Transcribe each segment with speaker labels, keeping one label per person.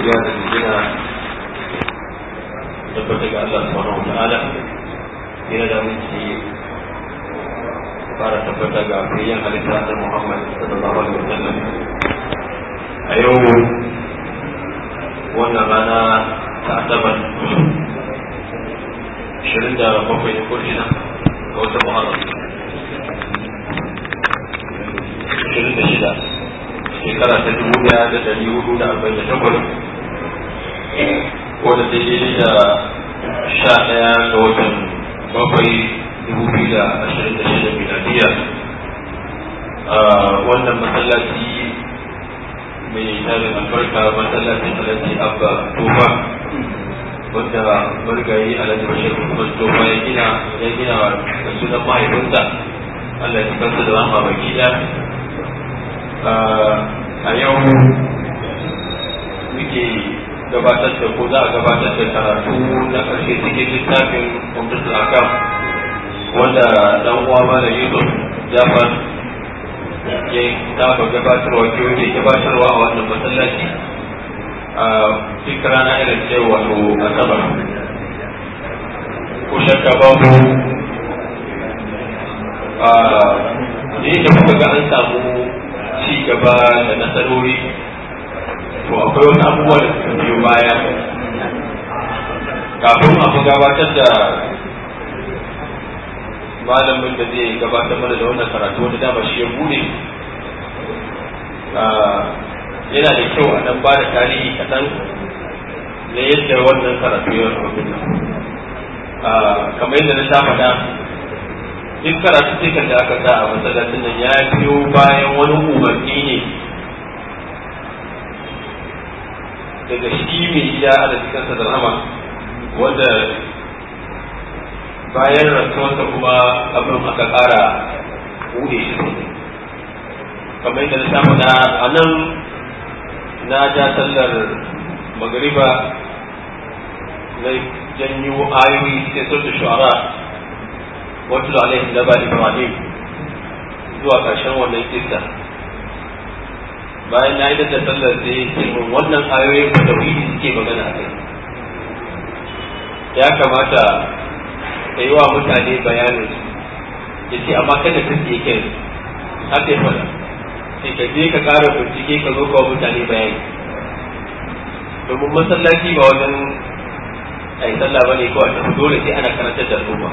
Speaker 1: godiya da jina tabbata ga Allah subhanahu wa ta'ala yana da minci fara tabbata ga fiyan halitta da Muhammad sallallahu alaihi wa sallam a yau wannan rana ta asabar 27 da ko shida ga wata Muharram 26 shekara ta dubu daya da dari hudu da arba'in da takwas ko da daidai da sha daya ga watan bakwai dubu biyu da ashirin da shida miladiya wannan masallaci mai tarin albarka masallacin alhaji abba tofa wanda marigayi alhaji bashir usman tofa ya gina ya gina da sunan mahaifinsa Allah ya kansa da rahama baki a yau muke gabatar da ko za a gabatar da karatu na ƙarshe cikin littafin kwamfutar akam wanda dan uwa malam yusuf jafar ya saba gabatarwa ke yake gabatarwa a wannan masallaci a duk rana irin ce wato asabar ko shakka babu a da kuka ga an samu ci gaba da nasarori to akwai wasu abubuwa da suka biyo baya kafin a fi gabatar da malamin da zai gabatar mana da wannan karatu wanda dama shi ya bude yana da kyau a nan ba da tarihi kaɗan na yadda wannan karatu ya rubu kamar yadda na sha faɗa duk karatu cikin da aka sa a masallacin nan ya biyo bayan wani umarni ne daga shi mai gida a da cikin da rahama wanda bayan rasuwarsa kuma abin aka ƙara buɗe shi sosai kamar yadda na samu na a nan na ja sallar magariba na janyo ayoyi cikin sautin shu'ara wato alaihi naba ibrahim zuwa ƙarshen wannan kissa bayan na yi da sallar da ya ce min wannan ayoyin da tauhidi suke magana a kai ya kamata ka yi wa mutane bayanin ya ce amma kada ka ke kai haka ya faɗa sai ka je ka ƙara bincike ka zo kawo mutane bayani domin masallaci ba wajen a yi sallah ba ne kawai tafi dole sai ana karantar da al'umma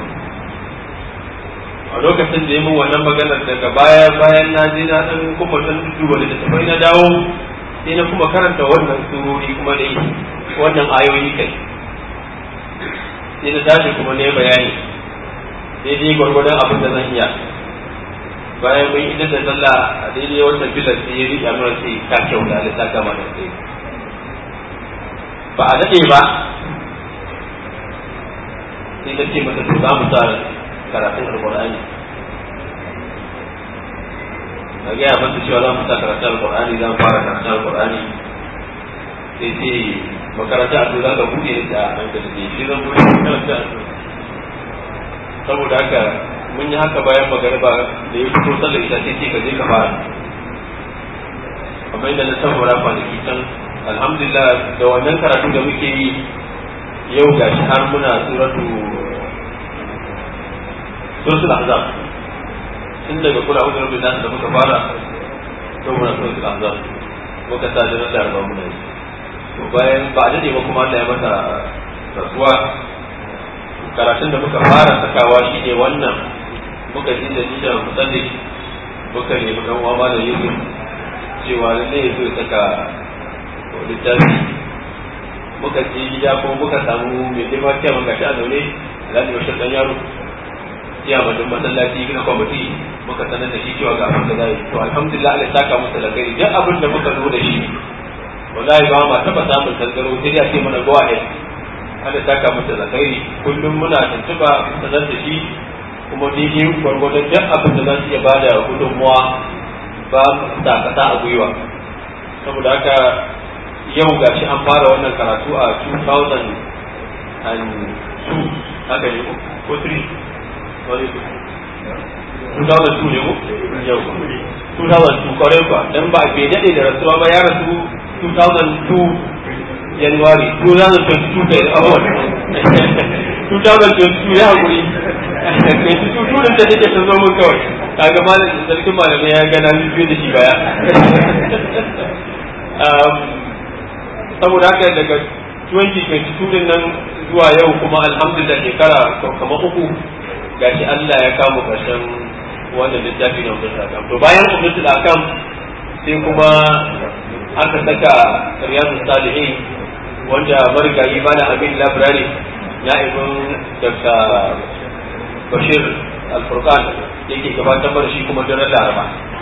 Speaker 1: a lokacin da ya mun wannan maganar daga baya bayan na je na dan kuma dan duba da tafai na dawo sai na kuma karanta wannan surori kuma da wannan ayoyi kai sai na tashi kuma ne bayani daidai gwargwadon abin da zan iya bayan mun idan da sallah a daidai wannan bilar sai ya riƙa nuna sai ka kyauta da ta gama da sai ba a daɗe ba sai na ce masa to za mu sa karatun alkur'ani a gaya masa cewa za mu sa karatun alkur'ani za mu fara karatun alkur'ani sai ce makaranta a za ka buɗe da hankali ne shi zan buɗe makaranta a saboda haka mun yi haka bayan magariba da ya fito sallar ita sai ce ka je ka fara kamar yadda na saboda kwanaki can alhamdulillah da wannan karatu da muke yi yau gashi har muna suratu suratul ahzab tun daga kula uzu rabbil nas da muka fara to muna suratul ahzab muka sa da da arba muna to bayan ba da ne ba kuma Allah ya masa rasuwa karatun da muka fara sakawa shi ne wannan muka ji da nisha musalli muka nemi dan uwa malam Yusuf cewa lalle ya so ya saka littafi muka je gida ko muka samu mai girma kyamun gashi a zaune alhaji bashir dan yaro iya madin masallaci na kwamiti muka sanar da shi cewa ga abin da za yi to alhamdulillah Allah saka musu da kai duk abin da muka zo da shi wallahi ba ma taba samun tangaro sai ya ce mana go ahead Allah saka musu da kai kullum muna tuntuba sanar da shi kuma daidai gwargwadon duk abin da za su iya bada gudunmuwa ba sa kasa a gwiwa saboda haka yau gashi an fara wannan karatu a 2002 haka ne ko 3 wani 2002 ne ko yau 2002 kwarai ba dan ba bai dade da rasuwa ba ya rasu 2002 January 2022 da award 2022 ya haƙuri 22 turin da take ta zo mun kawai kaga malam sarkin malamai ya gana biyu da shi baya saboda haka daga 2022 din nan zuwa yau kuma alhamdulillah shekara kamar uku gashi Allah ya kama ƙarshen wannan littafi na umar akam to bayan umar akam sai kuma aka saka riyadu salihin wanda marigayi bana abin labirari na ibn daga bashir alfurkan yake gabatar da shi kuma daren laraba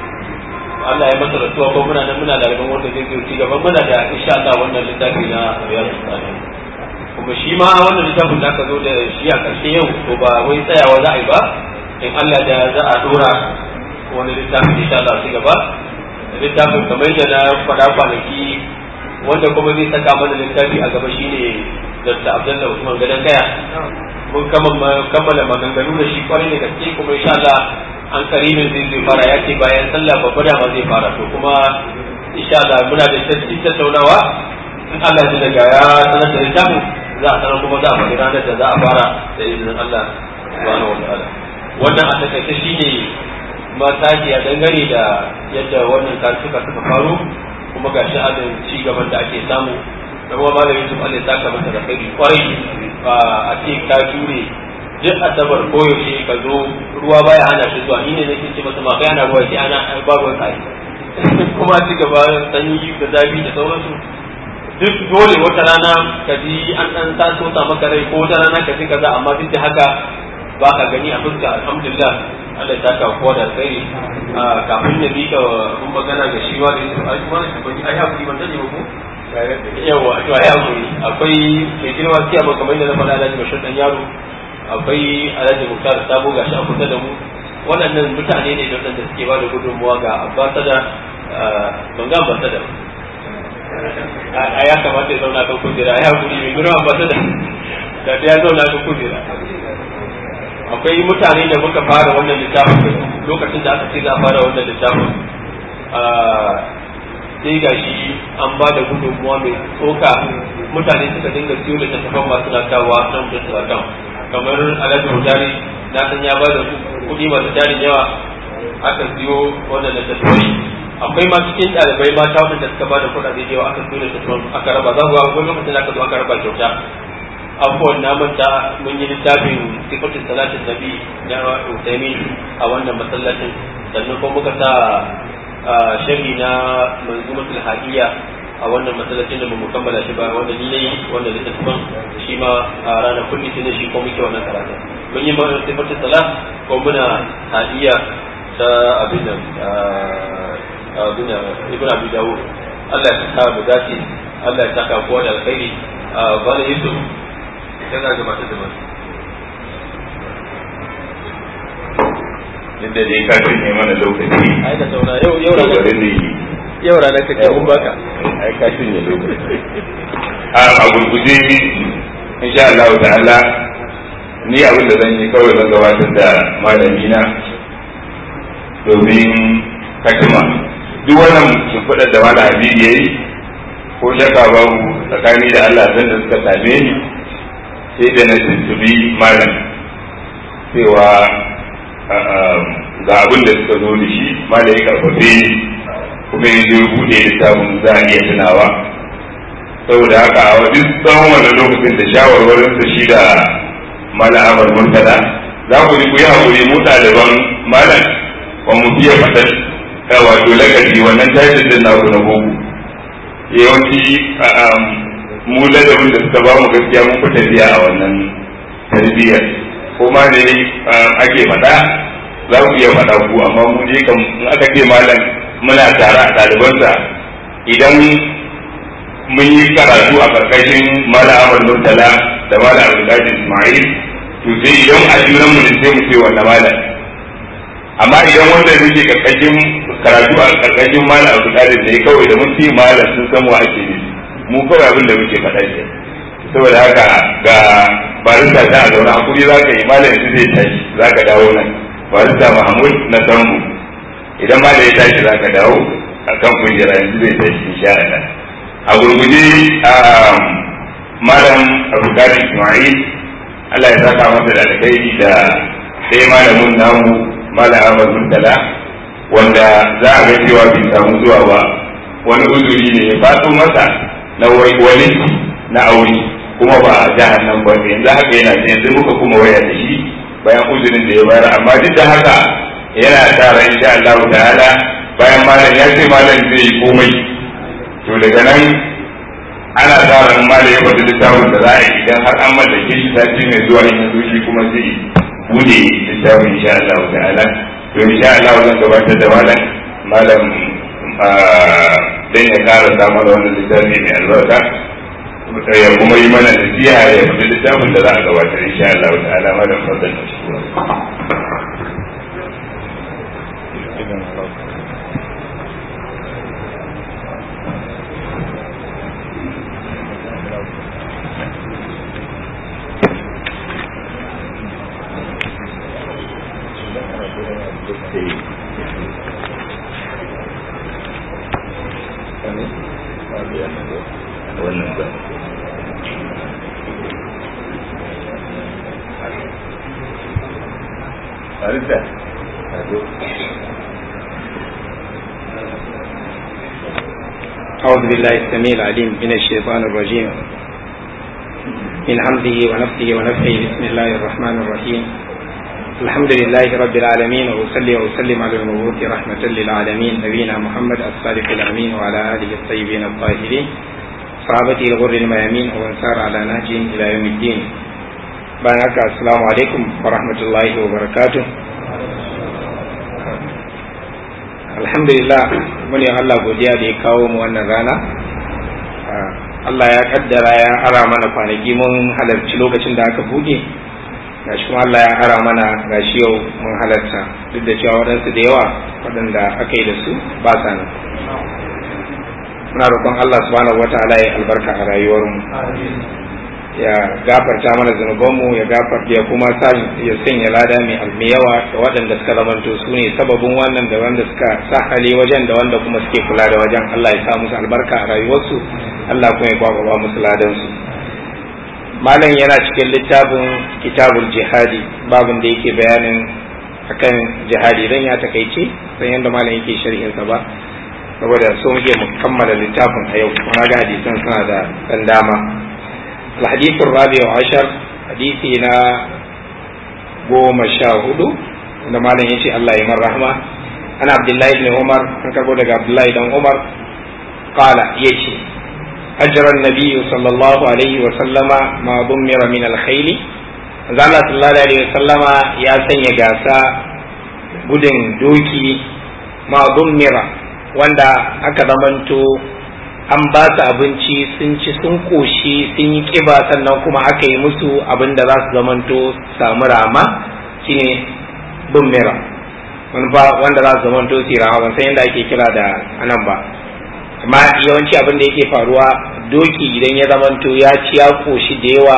Speaker 1: Allah ya masa rasuwa ko muna nan muna da rabon wanda zai ci gaban muna da insha Allah wannan littafi na riyadu salihin kuma shi ma wannan littafin da aka zo da shi a ƙarshe yau to ba wai tsayawa za a yi ba in Allah da za a dora wani littafin insha Allah su gaba littafin kamar da na faɗa kwanaki wanda kuma zai saka mana littafi a gaba shine Dr. Abdullahi Usman Gadan Kaya mun kammala maganganu da shi kwarai da gaske kuma insha Allah an karibin zai zai fara ya ce bayan sallah babba da ma zai fara to kuma insha Allah muna da tattaunawa in Allah ya daga ya sanar da littafin za a sanar kuma za a faɗi ranar da za a fara da izinin Allah subhanahu wa ta'ala wannan a takaice shine mataki a dangane da yadda wannan suka suka faru kuma ga sha'anin ci gaban da ake samu da kuma malamin Yusuf Allah ya saka masa da kai kwarai a ce ka jure duk asabar koyaushe ka zo ruwa baya hana shi zuwa ni ne nake ce masa ma kai ana ruwa sai ana babu kai kuma ci gaba sanyi da zafi da sauransu duk dole wata rana ka ji an dan taso ta maka rai ko wata rana ka ji kaza amma duk da haka ba ka gani a fuska alhamdulillah Allah ya saka kowa da alkhairi kafin ya bika mun magana ga shi wa da yake ai kuma shi bani ai hakuri ban sani ba ko yawa to ai hakuri akwai ke girma kiya ba kamar yadda na faɗa Alhaji Bashir dan yaro akwai Alhaji Muktar Sabo gashi a kusa da mu waɗannan mutane ne da waɗanda suke ba da gudunmuwa ga ambasada ban ga ambasada a ya kamata ya zauna kan kujera ya hakuri mai girma ambasada da ya zauna kan kujera akwai mutane da muka fara wannan littafin lokacin da aka ce za a fara wannan littafin sai ga shi an ba da gudunmuwa mai tsoka mutane suka dinga siyo da tattafan masu na kawo nan da tsakan kamar alhaji hujari na san ya ba da kuɗi masu tarin yawa aka siyo wannan da tattafai akwai ma cikin ɗalibai mata waɗanda suka ba da kuɗaɗe da yawa aka siyo da tattafan aka raba za ku ga wani lokacin da aka zo aka raba kyauta abubuwan na manta mun yi littafin sifatin salatin nabi na Utaimin a wannan masallacin sannan kuma muka sa shari na manzumatul hadiya a wannan masallacin da mu kammala shi ba wanda ni nayi wanda littafin shi ma a ranar kulli sai shi ko muke wannan karatu mun yi mana sifatin salat ko muna hadiya ta abin nan abin nan ibn abi dawud Allah ya saka mu dace Allah ya saka kowa da alkhairi bala yusuf yana gabatar da masu
Speaker 2: inda dai ka ne mana lokaci
Speaker 1: ai da sauna yau yau
Speaker 2: to
Speaker 1: rana
Speaker 2: bari ne
Speaker 1: yau rana ka kai mun baka
Speaker 2: ai ka ne lokaci a a gurguje insha Allah ta'ala ni abin da zan yi kawai zan gabatar da malami na domin katima duk wannan shimfiɗar da malam Habibu yayi ko shakka babu tsakani da Allah zan da suka same ni sai da na tuntubi malam cewa ga abin da suka zo da shi malam ya karfafe ni kuma yanzu ya buɗe littafin za a iya tunawa saboda haka a wajen tsawon wannan lokacin da shawarwarin sa shi da malam Ahmad Murtala za ku ji ku yi hakuri mu ɗaliban malam ba mu fiye faɗan wato lakabi wannan tashin din naku na boko yawanci mu ladabin da suka ba mu gaskiya mun fi tafiya a wannan tarbiyyar ko ma ne ake faɗa za ku iya faɗa ku amma mu je kan in aka ce malam muna tare a ɗalibansa idan mun yi karatu a ƙarƙashin malam Ahmad Murtala da malam Abdulkadir Ismail to sai idan a junan mu ne sai mu ce wannan malam amma idan wanda yake ƙarƙashin karatu a ƙarƙashin malam Abdulkadir ne kawai da mun ce malam sun san wa ake nufi mu kawai abin da muke faɗa ke saboda haka ga barista ta a zaune hakuri za ka yi malam yanzu zai tashi za ka dawo nan barista mahmud na sambu idan malam ya tashi za ka dawo a kan kujera yanzu zai tashi insha Allah a gurguje Ismail Allah ya saka masa da alkhairi da sai malamin namu Malam Ahmad Murtala wanda za a ga cewa bai samu zuwa ba wani uzuri ne ya faɗo masa na wani na aure kuma ba a jihar nan ba yanzu haka yana yanzu muka kuma waya da shi bayan uzurin da ya bayar amma duk da haka yana tara insha Allah ta'ala bayan malam ya ce malam zai yi komai to daga nan ana tara in malam ya faɗi littafin da za a yi idan har an mallake shi sati mai zuwa in yanzu shi kuma zai bude littafin insha Allah ta'ala to insha Allah zan gabatar da malam malam dan ya kara samu da wannan littafi mai albarka ya kuma yi mana nasiha ya faɗi littafin da za a gabatar insha Allah ta'ala malam fadal
Speaker 3: أعوذ بالله السميع العليم من الشيطان الرجيم من حمده ونفسه ونفسه بسم الله الرحمن الرحيم الحمد لله رب العالمين وأصلي وأسلم على المبعوث رحمة للعالمين نبينا محمد الصادق الأمين وعلى آله الطيبين الطاهرين صحابته الغر الميامين ومن سار على نهجهم إلى يوم الدين بارك السلام عليكم ورحمة الله وبركاته alhamdulillah mune Allah godiya da ya kawo mu wannan rana Allah ya kaddara ya ara mana kwanaki mun halarci lokacin da aka buɗe gashi kuma Allah ya ara mana gashi yau mun halarta duk da cewa waɗansu da yawa waɗanda aka yi da su ba sa nan muna roƙon Allah subhanahu wataala ya albarka a rayuwarmu ya gafarta mana zunubanmu ya gafarta ya kuma sa ya sanya lada mai almi yawa da waɗanda suka zamanto su ne sababin wannan da wanda suka sa hali wajen da wanda kuma suke kula da wajen Allah ya sa musu albarka a rayuwarsu Allah kuma ya kwakwaba musu ladansu malam yana cikin littafin kitabul jihadi babin da yake bayanin akan jihadi dan ya takaice san yadda malam yake sharhinsa ba saboda so muke mu kammala littafin a yau kuma ga hadisan suna da dan dama الحديث الرابع عشر حديثنا قوم شاهدوا عندما لا ينشي الله يمر رحمة أنا عبد الله بن عمر أنا كقول عبد الله بن عمر قال يشي أجر النبي صلى الله عليه وسلم ما ضمر من الخيل زال صلى الله عليه وسلم يا سنيا جاسا gudun doki ma dummira wanda aka zamanto an ba su abinci sun ci sun koshi sun yi kiba sannan kuma aka yi musu abin da za su zamanto samu rama shine bummira wanda za su zamanto su rama ban san yadda ake kira da anan ba amma yawanci abin da yake faruwa doki idan ya zamanto ya ci ya koshi da yawa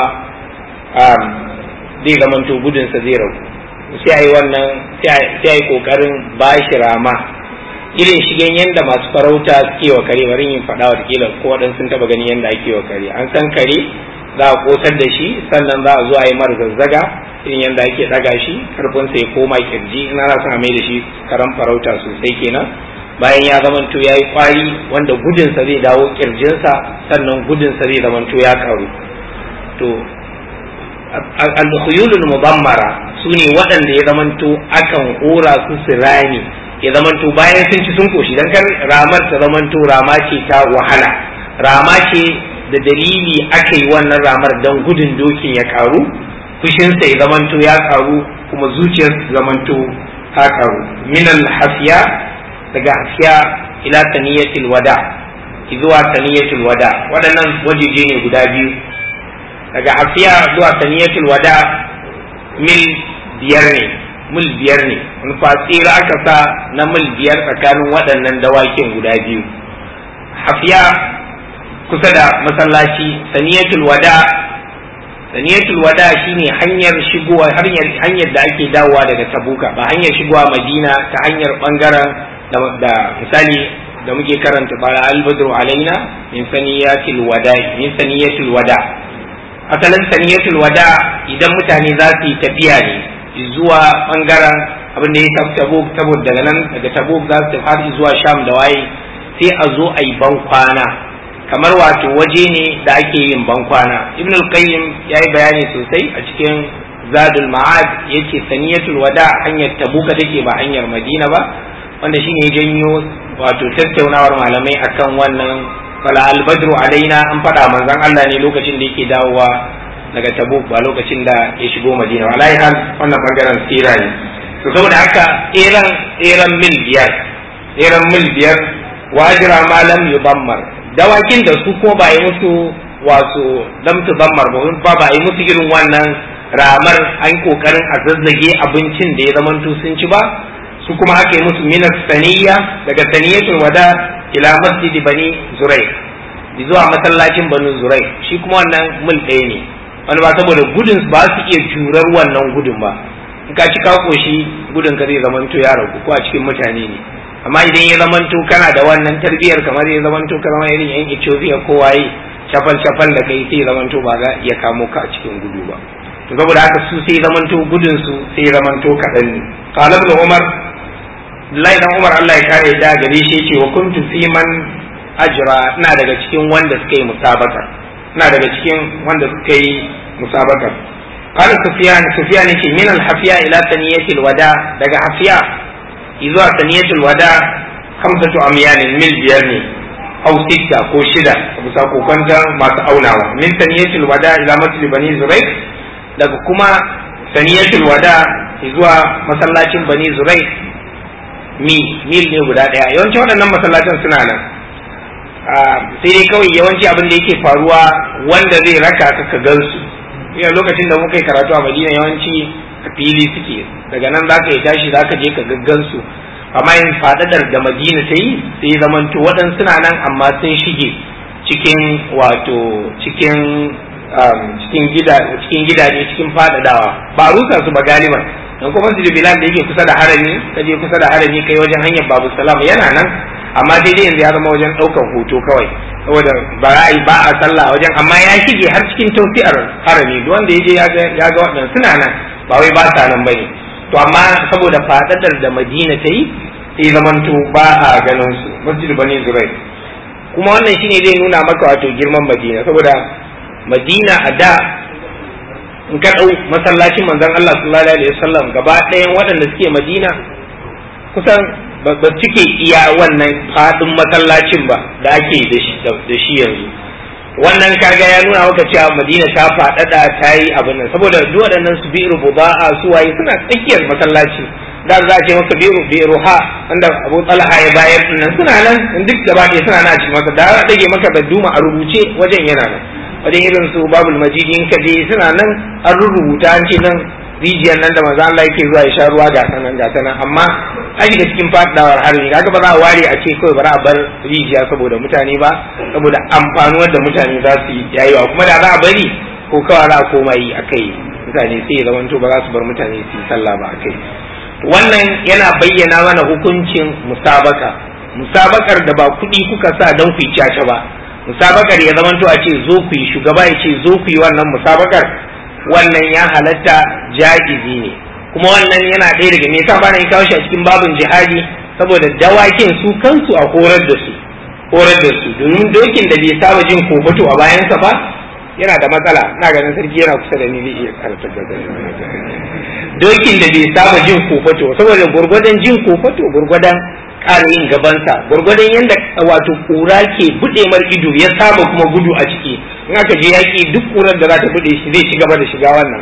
Speaker 3: zai zamanto gudunsa zai ragu sai a yi wannan sai a yi kokarin ba shi rama irin shigen yadda masu farauta suke wa kare bari yin faɗa watakila ko waɗansu sun taɓa gani yadda ake wa kare an san kare za a kosar da shi sannan za a zo a yi mara zazzaga irin yadda ake ɗaga shi karfinsa ya koma kirji ina na son a mai da shi karan farauta sosai kenan bayan ya zamanto ya yi kwari wanda gudunsa zai dawo kirjinsa sannan gudunsa zai zamanto ya karu to al-khuyulul mudammara su ne waɗanda ya zamanto akan hora su su rami ya zamanto bayan sun ci sun koshi dan kar ramar ta zamanto rama ce ta wahala rama ce da dalili aka yi wannan ramar dan gudun dokin ya karu fushinsa ya zamanto ya karu kuma zuciyar zamanto ta karu minal hafiya daga hafiya ila taniyatil wada zuwa taniyatul wada waɗannan wajeje ne guda biyu daga hafiya zuwa taniyatul wada mil biyar ne mil biyar ne wani fatsira aka sa na mil biyar tsakanin waɗannan dawakin guda biyu hafiya kusa da masallaci saniyatul wada saniyatul wada shine hanyar shigowa hanyar hanyar da ake dawowa daga tabuka ba hanyar shigowa madina ta hanyar bangaren da misali da muke karanta bara albadru alaina min saniyatul wada min saniyatul wada asalin saniyatul wada idan mutane za su yi tafiya ne zuwa bangaren abin da ya tafi tabuk tabuk daga nan daga tabuk za su har zuwa sham da waye sai a zo a yi ban kwana kamar wato waje ne da ake yin ban kwana ibn al-qayyim ya yi bayani sosai a cikin zadul ma'ad yace saniyatul wada hanyar tabuka take ba hanyar madina ba wanda shine ya janyo wato tattaunawar malamai akan wannan fala albadru alaina an faɗa manzon Allah ne lokacin da yake dawowa daga tabuk ba lokacin da ya shigo madina wallahi hal wannan bangaren sira ne to saboda haka eran eran mil biyar eran mil biyar wajira ma lam yudammar dawakin da su ko ba yi musu wato lam tudammar ba ba yi musu irin wannan ramar an kokarin a zazzage abincin da ya zamanto sun ci ba su kuma aka yi musu minas saniya daga saniyatul wada ila masjid bani zurai zuwa masallacin bani zurai shi kuma wannan mil ɗaya ne wani ba saboda gudun ba su iya jurar wannan gudun ba in ka ci ka koshi gudun ka zai zamanto ya ragu ko a cikin mutane ne amma idan ya zamanto kana da wannan tarbiyyar kamar ya zamanto ka zama irin yan Ethiopia ko waye shafal shafal da kai sai zamanto ba za iya kamo ka a cikin gudu ba to saboda haka su sai zamanto gudun su sai zamanto kaɗan ne qala ibn umar Abdullahi dan Umar Allah ya kare da gare shi yace wa kuntu fi man ajra ina daga cikin wanda suka yi musabaka ina daga cikin wanda suka yi musabaka قال سفيان سفيان يقول من الحفياء إلى ثنية الوداع دقى حفياء إذا ثنية الوداع خمسة أميال ميل بيرني أو ستة أو شدة أبو ساكو كنت ما تأونا من ثنية الوداع إلى مسجد بني زريق دقى كما ثنية الوداع إذا مسلاة بني زريق mi mil ne guda ɗaya yawanci waɗannan masallacin suna nan sai dai kawai yawanci abin da yake faruwa wanda zai raka ka ka gansu ina lokacin da muka yi karatu a madina yawanci a fili suke daga nan zaka yi tashi zaka je ka gaggansu amma yin fadadar da madina ta yi sai zamanto waɗansu suna nan amma sun shige cikin wato cikin cikin gida cikin gidaje cikin fadadawa ba rusa su ba galiban dan kuma masjid bilal da yake kusa da harami ka je kusa da harami kai wajen hanyar babu salam yana nan amma daidai yanzu ya zama wajen ɗaukan hoto kawai saboda ba a yi ba a sallah wajen amma ya shige har cikin tausi'ar harami duk wanda ya je ya ga waɗannan suna nan ba wai ba sa nan bane to amma saboda fadadar da madina ta yi sai zamanto ba a ganin su masjid bani zurai kuma wannan shine zai nuna maka wato girman madina saboda madina a da in ka ɗau masallacin manzon Allah sallallahu alaihi wasallam gaba ɗayan waɗanda suke madina kusan ba cike iya wannan faɗin masallacin ba da ake da shi yanzu wannan kaga ya nuna maka cewa madina ta faɗaɗa ta yi abin nan saboda duk waɗannan su bi'ru buda'a su waye suna tsakiyar masallaci da za a ce maka bi'ru bi'ru ha wanda Abu Talha ya bayar nan suna nan duk gaba ɗaya suna nan a cikin maka da za dage maka da duma a rubuce wajen yana nan wajen irin su babul majidi in ka je suna nan an rubuta an ce nan rijiyar nan da manzo Allah yake zuwa ya sha ruwa ga sanan ga sanan amma an shiga cikin fadawar harbi kaga ba za a ware a ce kawai ba za a bar rijiya saboda mutane ba saboda amfanuwar da mutane za su yi yayiwa kuma da za a bari ko kawai za a koma yi akai mutane sai ya zamanto ba za su bar mutane su yi sallah ba akai wannan yana bayyana mana hukuncin musabaka musabakar da ba kuɗi kuka sa don ku yi caca ba musabakar ya zamanto a ce zo ku yi shugaba ya ce zo ku yi wannan musabakar wannan ya halatta ja'izi ne kuma wannan yana ɗaya daga me yasa ba na kawo shi a cikin babin jihadi saboda dawakin su kansu a horar da su horar da su domin dokin da bai saba jin kofato a bayansa ba yana da matsala ina ganin sarki yana kusa da ni zai iya karatar da dokin da bai saba jin kofato saboda gurgurdan jin kofato gurgurdan ƙara yin gabansa gurgurdan yadda wato kura ke buɗe mar ido ya saba kuma gudu a ciki in aka je yaƙi duk kurar da za ta buɗe shi zai ci gaba da shiga wannan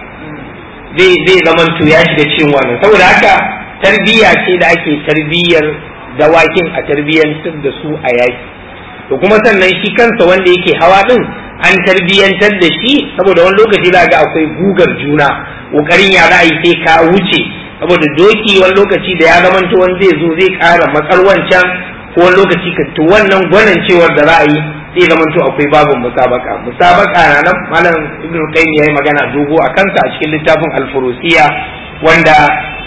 Speaker 3: zai zai zaman to ya shiga cikin wannan saboda haka tarbiyya ce da ake tarbiyyar dawakin a tarbiyyantar da su a yaƙi to kuma sannan shi kansa wanda yake hawa din an tarbiyyantar da shi saboda wani lokaci za ga akwai gugar juna ƙoƙarin ya za a yi sai ka wuce saboda doki wani lokaci da ya zamanto wani zai zo zai ƙara matsar wancan ko wani lokaci ka to wannan gwanin cewar da za a yi zai zamanto akwai babin musabaka musabaka na nan malam ibn qayyim yayi magana dogo a kansa a cikin littafin al-furusiya wanda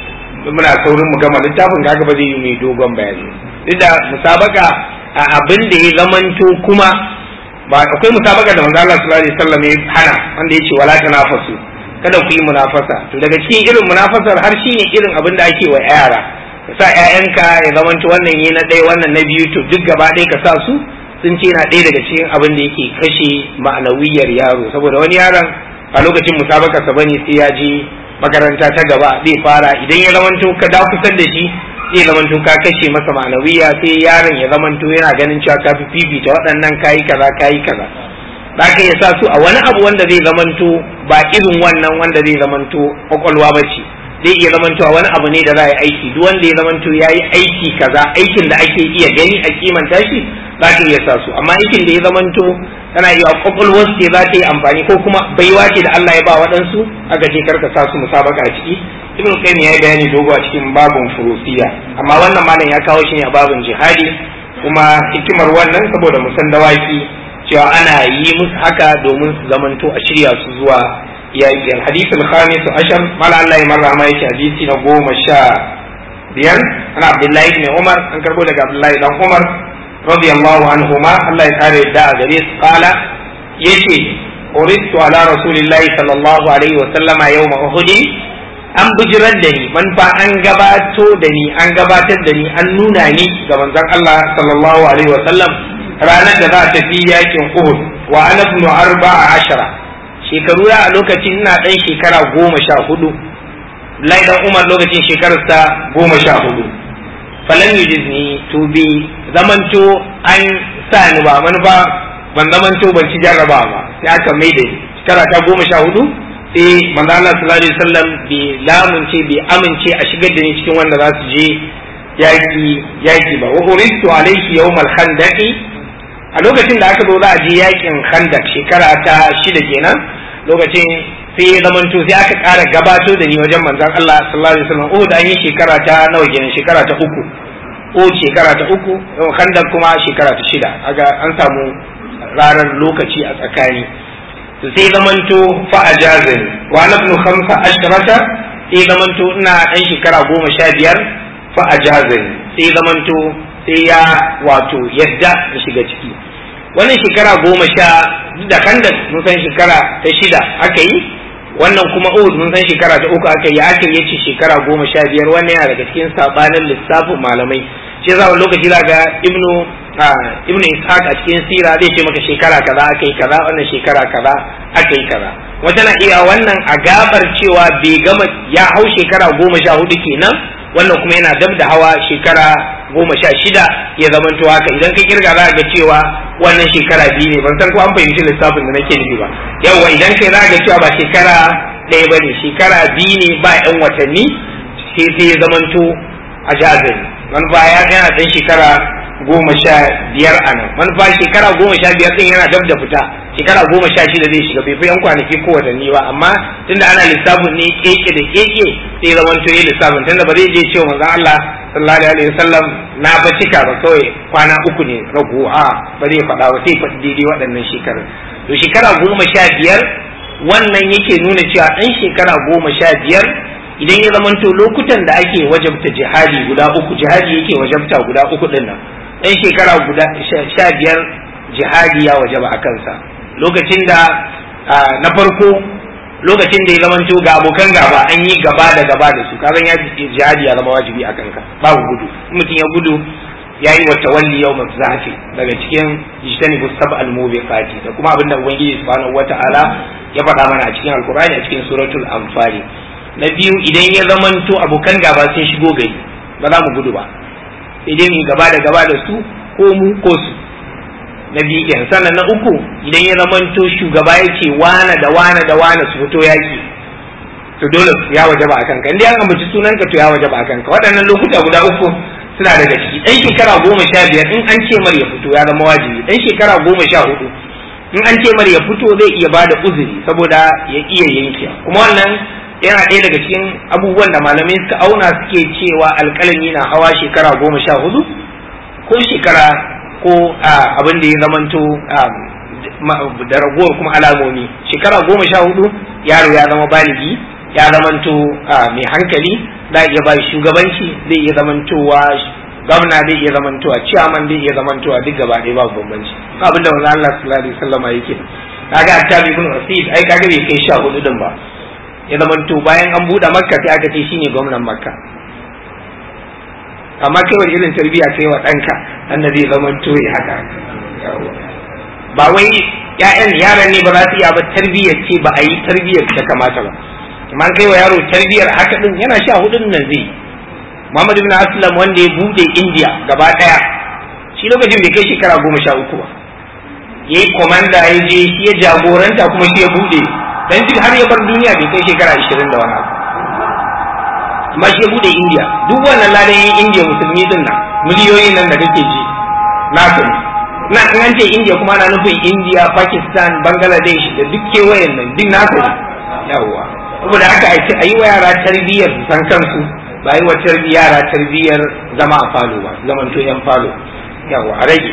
Speaker 3: muna saurin mu gama littafin kaga ba zai yi mai dogon bayani duk da musabaka a abin da ya zamanto kuma ba akwai musabaka da manzo Allah sallallahu alaihi wasallam ya hana wanda yace wala tanafasu kada ku yi munafasa to daga cikin irin munafasar har shine irin abin da ake wa yara ka sa ƴaƴanka ya zamanto wannan yi na ɗaya wannan na biyu to duk gaba ɗaya ka sa su sun ce na ɗaya daga cikin abin da yake kashe ma'anawiyar yaro saboda wani yaron a lokacin musabakarsa bane sai ya je makaranta ta gaba zai fara idan ya zamanto ka da kusan da shi zai zamanto ka kashe masa ma'anawiya sai yaron ya zamanto yana ganin cewa ka fi fifita waɗannan kayi kaza kayi kaza za ka iya sa su a wani abu wanda zai zamanto ba irin wannan wanda zai zamanto kwakwalwa ba ce zai iya zamanto a wani abu ne da za a yi aiki duk wanda ya zamanto ya yi aiki kaza aikin da ake iya gani a kimanta shi za ka iya sa su amma aikin da ya zamanto tana iya kwakwalwar ce za ta yi amfani ko kuma baiwa ce da Allah ya ba waɗansu aka ce karka sa su musabaka a ciki ibn qayyim ya yi bayani dogo a cikin babun furusiya amma wannan malam ya kawo shi ne a babun jihadi kuma hikimar wannan saboda musan dawaki cewa ana yi musu haka domin su zamanto a shirya su zuwa yaƙi al-hadith al-khamis ashar mala Allah ya marra ma yake hadisi na goma sha biyar ana Abdullahi ibn Umar an karbo daga Abdullahi dan Umar radiyallahu anhuma Allah ya kare da a gare su kala yace uristu ala rasulillahi sallallahu alaihi wa sallama yawma uhud an bijirar da ni man fa an gabato da ni an gabatar da ni an nuna ni ga manzon Allah sallallahu alaihi wa sallam ranar da za ta fi yakin Uhud wa ana ibn arba'a ashara shekaru ya a lokacin ina dan shekara goma sha hudu Lai dan Umar lokacin shekararsa goma sha hudu falan yujizni to bi zamanto an sa ni ba manufa ban zamanto ban ci jarraba ba sai aka mai da shekara ta goma sha hudu sai manzo Allah sallallahu alaihi wasallam bai lamunce bai amince a shigar da ni cikin wanda za su je yaki yaki ba wa uristu alayhi yawmal khandaqi a lokacin da aka zo za a je yakin khandak shekara ta shida kenan lokacin sai ya zamanto sai aka ƙara gabato da ni wajen manzon Allah sallallahu alaihi wasallam Uhud an yi shekara ta nawa kenan shekara ta uku Uhud shekara ta uku khandak kuma shekara ta shida aga an samu ranar lokaci a tsakani to sai zamanto fa ajazani wa ana ibn khamsa ashrata sai zamanto ina dan shekara goma sha biyar fa ajazani sai zamanto sai ya wato yadda da shiga ciki wannan shekara goma sha da kanda mun san shekara ta shida aka yi wannan kuma uhud mun san shekara ta uku aka yi aka yi ce shekara goma sha biyar wannan yana daga cikin sabanin lissafin malamai shi za lokaci za ga ibnu ibnu ishaq a cikin sira zai ce maka shekara kaza aka yi kaza wannan shekara kaza aka yi kaza wata na iya wannan a gabar cewa bai gama ya hau shekara goma sha hudu kenan wannan kuma yana dab da hawa shekara goma sha shida ya zamanto haka idan ka kirga za ga cewa wannan shekara biyu ne ban san ko an fahimci lissafin da nake nufi ba yawwa idan kai za ga cewa ba shekara ɗaya ba ne shekara biyu ne ba yan watanni sai sai ya zamanto a jazari manufa ya yana ɗan shekara goma sha biyar a nan manufa shekara goma sha biyar ɗin yana dab da fita shekara goma sha shida zai shiga bai fi yan kwanaki ko watanni ba amma tunda ana lissafin ne keke da keke sai zaman to yi lissafin tunda ba zai je cewa manzon Allah sallallahu alaihi wasallam na ba cika ba kawai kwana uku ne ragu a ba zai faɗa ba sai faɗi daidai waɗannan shekarun to shekara goma sha biyar wannan yake nuna cewa ɗan shekara goma sha biyar idan ya zamanto lokutan da ake wajabta jihadi guda uku jihadi yake wajabta guda uku ɗin nan ɗan shekara guda sha biyar jihadi ya wajaba a kansa lokacin da na farko lokacin da ya zamanto ga abokan gaba an yi gaba da gaba da su kazan ya jihadi ya zama wajibi a kanka babu gudu mutum ya gudu ya yi wata walli yau zafi daga cikin jitani busab al-mubiqati da kuma abinda ubangiji subhanahu wata'ala ya faɗa mana a cikin alkur'ani a cikin suratul anfali na biyu idan ya zamanto abokan gaba sun shigo gari ba za mu gudu ba idan mu gaba da gaba da su ko mu ko su na biyu kenan sannan na uku idan ya zamanto shugaba ya ce wane da wane da wane su fito yaki to dole ya wajaba a kanka inda an ambaci sunanka to ya wajaba a kanka waɗannan lokuta guda uku suna daga ciki ɗan shekara goma sha biyar in an ce mar ya fito ya zama wajibi ɗan shekara goma sha hudu in an ce mar ya fito zai iya bada uzuri saboda ya iya yanke kuma wannan yana ɗaya daga cikin abubuwan da malamai suka auna suke cewa alƙalami na hawa shekara goma sha hudu ko shekara ko abin da ya zamanto da ragowar kuma alamomi shekara goma sha hudu yaro ya zama baligi ya zamanto mai hankali za iya ba shugabanci zai iya zamantowa gwamna zai iya zamantowa ciyaman zai iya zamantowa duk gaba ɗaya babu bambanci abin da manzo Allah sallallahu alaihi wasallam yake kaga attabi ibn usid ai kaga bai kai sha hudu din ba ya zamanto bayan an buɗe makka sai aka ce shine gwamnan makka amma kai wani irin tarbiyya kai wa ɗanka wanda zai zamanto ya haka ba wai ƴaƴan yaran ne ba za su iya ba tarbiyyar ce ba a yi tarbiyyar ta kamata ba amma kai wa yaro tarbiyyar haka din yana sha hudun nan zai Muhammad ibn Aslam wanda ya bude India gaba daya shi lokacin bai kai shekara goma sha uku ba yayi komanda ya je shi ya jagoranta kuma shi ya bude dan duk har ya bar duniya bai kai shekara ashirin da wani abu amma shi ya bude India duk wannan ladan India musulmi din nan miliyoyin nan da kake ji na sani na in an ce India kuma ana nufin India Pakistan Bangladesh da duk kewayen nan duk na sani yawwa saboda haka a yi wa yara tarbiyyar su san kansu ba yi wa yara tarbiyyar zama a falo ba zaman to yan falo yawa a rage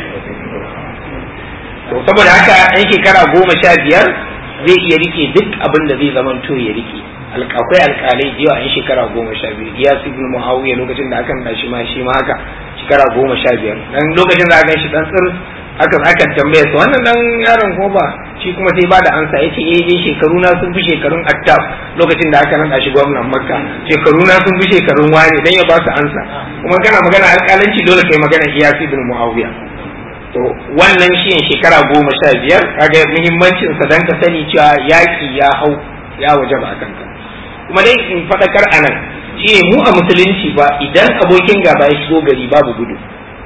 Speaker 3: to saboda haka yan shekara goma sha biyar zai iya rike duk abin da zai zaman to ya rike akwai alkalai da yawa yan shekara goma sha biyu iya su ibn muawiya lokacin da akan shi ma shi ma haka shekara goma sha biyar dan lokacin da aka shi dan tsir aka aka tambaye su wannan dan yaron ko ba shi kuma sai ba da ansa yace eh dai shekaru na sun fi shekarun attab lokacin da aka nada shi gwamnan makka shekaru na sun fi shekarun wani dan ya ba su ansa kuma kana magana alƙalanci dole kai magana iyas ibn muawiya to wannan shi shekara goma sha biyar kaga muhimmancin sa dan ka sani cewa yaki ya hau ya waje ba kanka kuma dai in fadakar anan shine mu a musulunci ba idan abokin gaba ya shigo gari babu gudu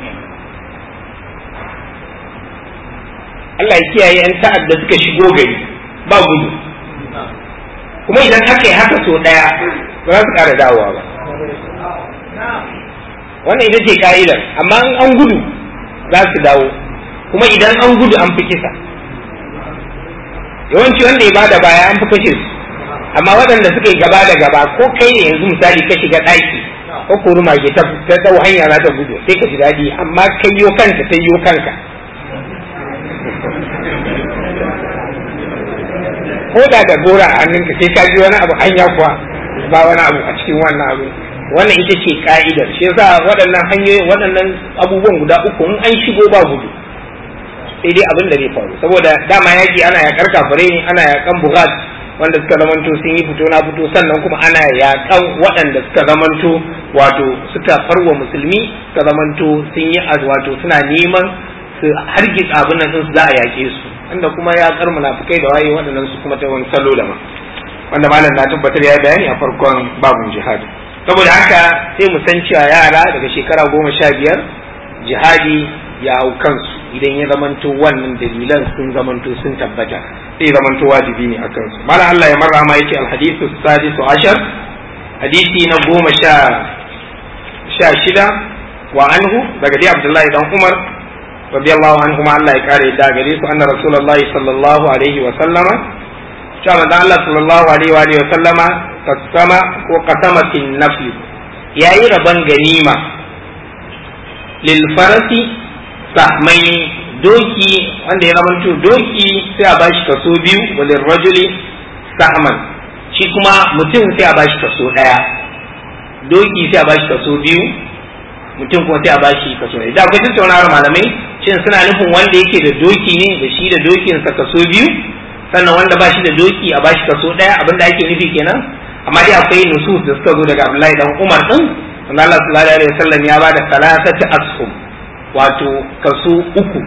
Speaker 3: Allah ya kiyaye yan ta'adda suka shigo gari ba gudu kuma idan aka yi haka so daya ba za su ƙara dawowa ba wannan ita ce ka'idar amma in an gudu za su dawo kuma idan an gudu an fi kisa yawanci wanda ya bada baya an fi kashe su amma waɗanda suka yi gaba da gaba ko kai ne yanzu misali ka shiga ɗaki ko kuruma ke ta dau hanya za ta gudu sai ka ji daɗi amma kai yo kanta ta yo kanka ko da da gora a hannunka sai ka ji wani abu hanya kuwa ba wani abu a cikin wannan abu wannan ita ce ka'idar shi yasa waɗannan hanyoyi waɗannan abubuwan guda uku in an shigo ba gudu sai dai abin da zai faru saboda dama yaki ana yakar kafare ne ana yakan bugat wanda suka zamanto sun yi fito na fito sannan kuma ana yakan waɗanda suka zamanto wato suka farwa musulmi suka zamanto sun yi wato suna neman su hargitsa abin nan su za a yaƙe su wanda kuma ya kar munafikai da waye waɗannan su kuma ta wani salo da ma wanda malam na tabbatar ya bayani a farkon babun jihad saboda haka sai mu san cewa yara daga shekara goma sha biyar jihadi ya hau kansu idan ya zamanto wannan dalilan sun zamanto sun tabbata sai zamanto wajibi ne a kansu malam Allah ya marra ma yake alhadithu sadisu ashar hadisi na goma sha sha shida wa anhu daga dai Abdullahi dan Umar radiyallahu anhu ma Allah ya kare da gare su anna rasulullahi sallallahu alaihi wa sallama cewa manzo Allah sallallahu alaihi wa alihi wa sallama kasama ko qasamatin nafli yayi raban ganima lil farasi sahmai doki wanda ya zamanto doki sai a bashi kaso biyu walil rajuli sahman shi kuma mutum sai a bashi kaso daya doki sai a bashi kaso biyu mutum kuma sai a bashi kaso ɗaya da akwai tattaunawar malamai shin suna nufin wanda yake da doki ne da shi da dokinsa kaso biyu sannan wanda ba shi da doki a bashi kaso ɗaya abinda ake nufi kenan amma dai akwai nusus da suka zo daga Abdullahi dan Umar din wanda Allah sallallahu alaihi wasallam ya bada salasati ashum wato kaso uku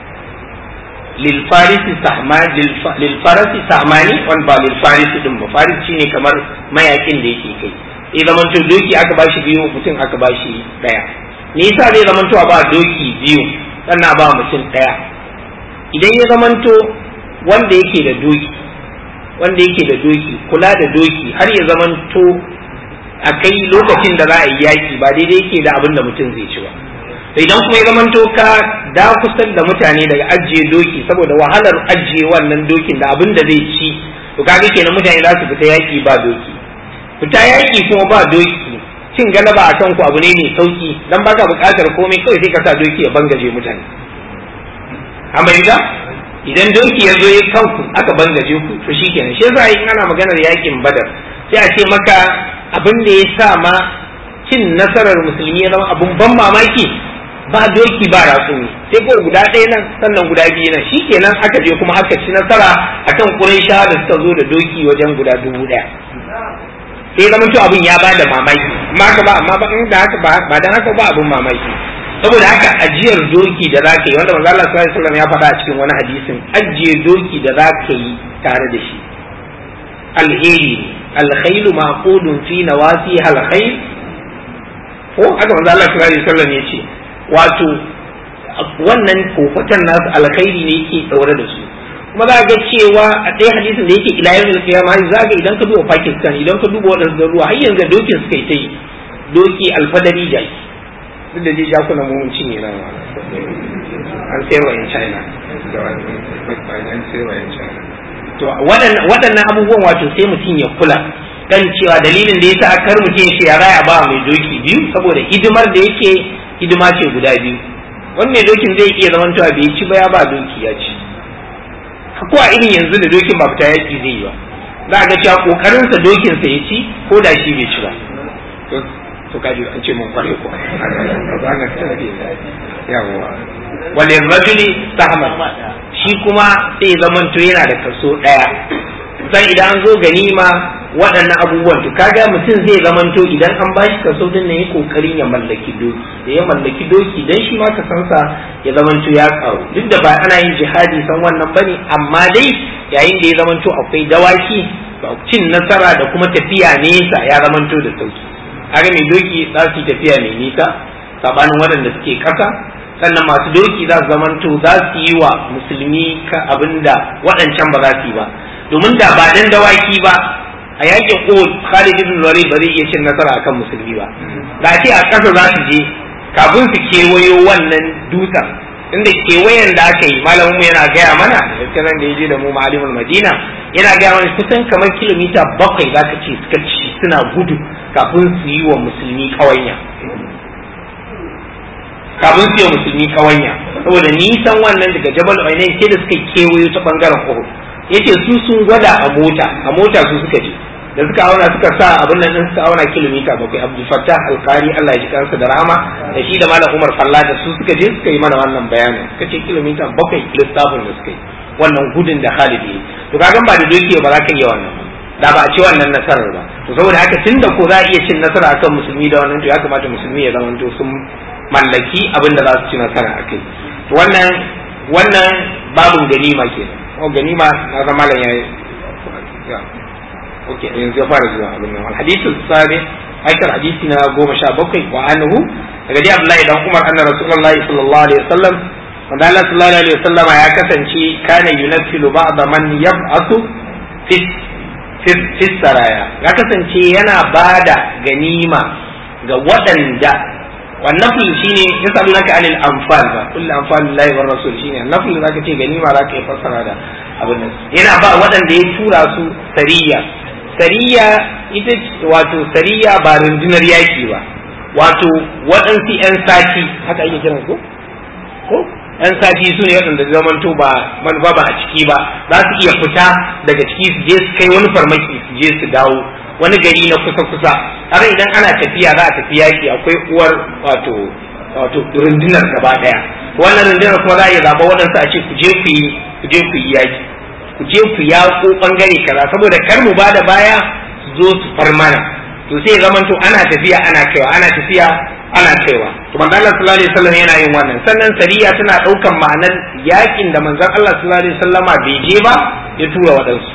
Speaker 3: lil farisi sahman lil farasi sahmani wan ba lil farisi din ba farisi shine kamar mayakin da yake kai ya zamanto doki aka bashi biyu mutum aka bashi daya me yasa zai zamanto ba doki biyu sannan ba mutum daya idan ya zamanto wanda yake da doki wanda yake da doki kula da doki har ya zamanto a kai lokacin da za a yi yaki ba daidai yake da abin da mutum zai ci ba idan kuma ya zamanto ka da kusan da mutane daga ajiye doki saboda wahalar ajiye wannan dokin da abin da zai ci to kaga kenan mutane za su fita yaki ba doki fita yaki kuma ba doki cin galaba a kanku abu ne mai sauki dan baka buƙatar komai kawai sai ka sa doki ya bangaje mutane amma idan idan doki ya zo ya kanku aka bangaje ku to shikenan shi yasa in ana maganar yakin badar sai a ce maka abin da ya sa ma cin nasarar musulmi ya zama abun ban mamaki ba doki ba ratsumi sai ko guda ɗaya nan sannan guda biyu nan shikenan aka je kuma aka ci nasara akan Qurayshawa da suka zo da doki wajen guda dubu ɗaya sai zama to abin ya bada mamaki amma haka ba amma ba da haka ba dan haka ba abin mamaki saboda haka ajiyar doki da zaka yi wanda manzo Allah sallallahu alaihi wasallam ya faɗa a cikin wani hadisin ajiye doki da zaka yi tare da shi alheri alkhailu maqudun fi nawasi alkhair ko haka manzo Allah sallallahu alaihi wasallam ya ce wato wannan kofatan nasu alkhairi ne yake daure da su kuma za ga cewa a ɗaya hadisin da yake ila yau kiyama za ga idan ka duba Pakistan idan ka duba waɗansu garuruwa har yanzu dokin suka yi ta yi doki alfadari jaki duk da dai jakuna mun cinye nan an sayarwa in China an sayarwa in China to waɗannan abubuwan wato sai mutum ya kula kan cewa dalilin da yasa kar mutum shi ya raya ba mai doki biyu saboda hidimar da yake hidima ce guda biyu wannan dokin zai iya zaman cewa bai ci ba ya ba doki ya ci ko a irin yanzu da dokin ba fita yaki zai yi ba za a ga cewa kokarin sa dokin sa ya ci ko da shi bai ci ba to kaji an ce mun kware ko yawa wal rajuli sahman shi kuma sai ya zamanto yana da kaso daya sai idan an zo ganima waɗannan abubuwan to kaga mutum zai zamanto idan an bashi kaso din ne ya kokarin ya mallaki doki da ya mallaki doki dan shi ma kasansa ya zamanto ya karu duk da ba ana yin jihadi san wannan bane amma dai yayin da ya zamanto akwai dawaki cin nasara da kuma tafiya nesa ya zamanto da sauki kaga mai doki za su yi tafiya mai nisa sabanin waɗanda suke ƙasa sannan masu doki za su zamanto za su yi wa musulmi ka abinda waɗancan ba za su yi ba domin da ba dan dawaki ba a yakin Uhud Khalid ibn Walid ba zai iya cin nasara akan musulmi ba da ce a ƙasa za su je kafin su kewayo wannan dutsen inda kewayen da aka yi malamin mu yana gaya mana gaskiyan da ya je da mu ma'alimul madina yana gaya mana kusan kamar kilomita bakwai za ka ce suka ci suna gudu kafin su yi wa musulmi kawanya kafin su yi wa musulmi kawanya saboda nisan wannan daga jabal ainihin sai da suka kewayo ta bangaren uhud yace su sun gwada a mota a mota su suka je da suka auna suka sa abin nan din suka auna kilomita bakwai abdul fattah alqari Allah ya ji kansa da rahama da shi da malam umar fallada su suka je suka yi mana wannan bayanin suka ce kilomita bakwai lissafin da suka yi wannan gudun da Khalid yi to kaga ba da doki ba za ka iya wannan da ba a ci wannan nasarar ba to saboda haka tunda ko za a iya cin nasara akan musulmi da wannan to ya kamata musulmi ya zama to sun mallaki abin da za su ci nasara akai to wannan wannan babun ganima kenan ko ganima na zama malam yayi اوكي yanzu ya fara zuwa abin nan hadithu sabi aikar hadisi na goma sha bakwai wa anhu daga dai Abdullahi dan Umar anna Rasulullahi sallallahu alaihi wasallam wanda Allah sallallahu alaihi wasallam ya kasance kana yunaffilu ba'd man yab'athu fi fi saraya ya kasance yana bada ganima ga waɗanda wannan shine yasalunaka anil anfal ba kullu anfalillahi war rasul shine nafil zaka ce ganima zaka yi fassara da abin nan yana ba waɗanda ya tura su sariya sariya ita wato sariya ba rundunar yaki ba wato waɗansu 'yan sati haka ake kiran ko ko 'yan sati su ne waɗanda zamanto ba manufa ba a ciki ba za su iya fita daga ciki su je su kai wani farmaki su je su dawo wani gari na kusa kusa har idan ana tafiya za a tafi yaki akwai uwar wato wato rundunar gaba daya wannan rundunar kuma za a iya zaɓa waɗansu a ce ku je ku yi ku je ku yi yaki ku je ku yaƙo ɓangare kaza saboda kar mu ba da baya su zo su far mana to sai zaman to ana tafiya ana kaiwa ana tafiya ana kaiwa to manzon Allah sallallahu alaihi wasallam yana yin wannan sannan sariya tana ɗaukan ma'anar yakin da manzon Allah sallallahu alaihi wasallama bai je ba ya tura waɗansu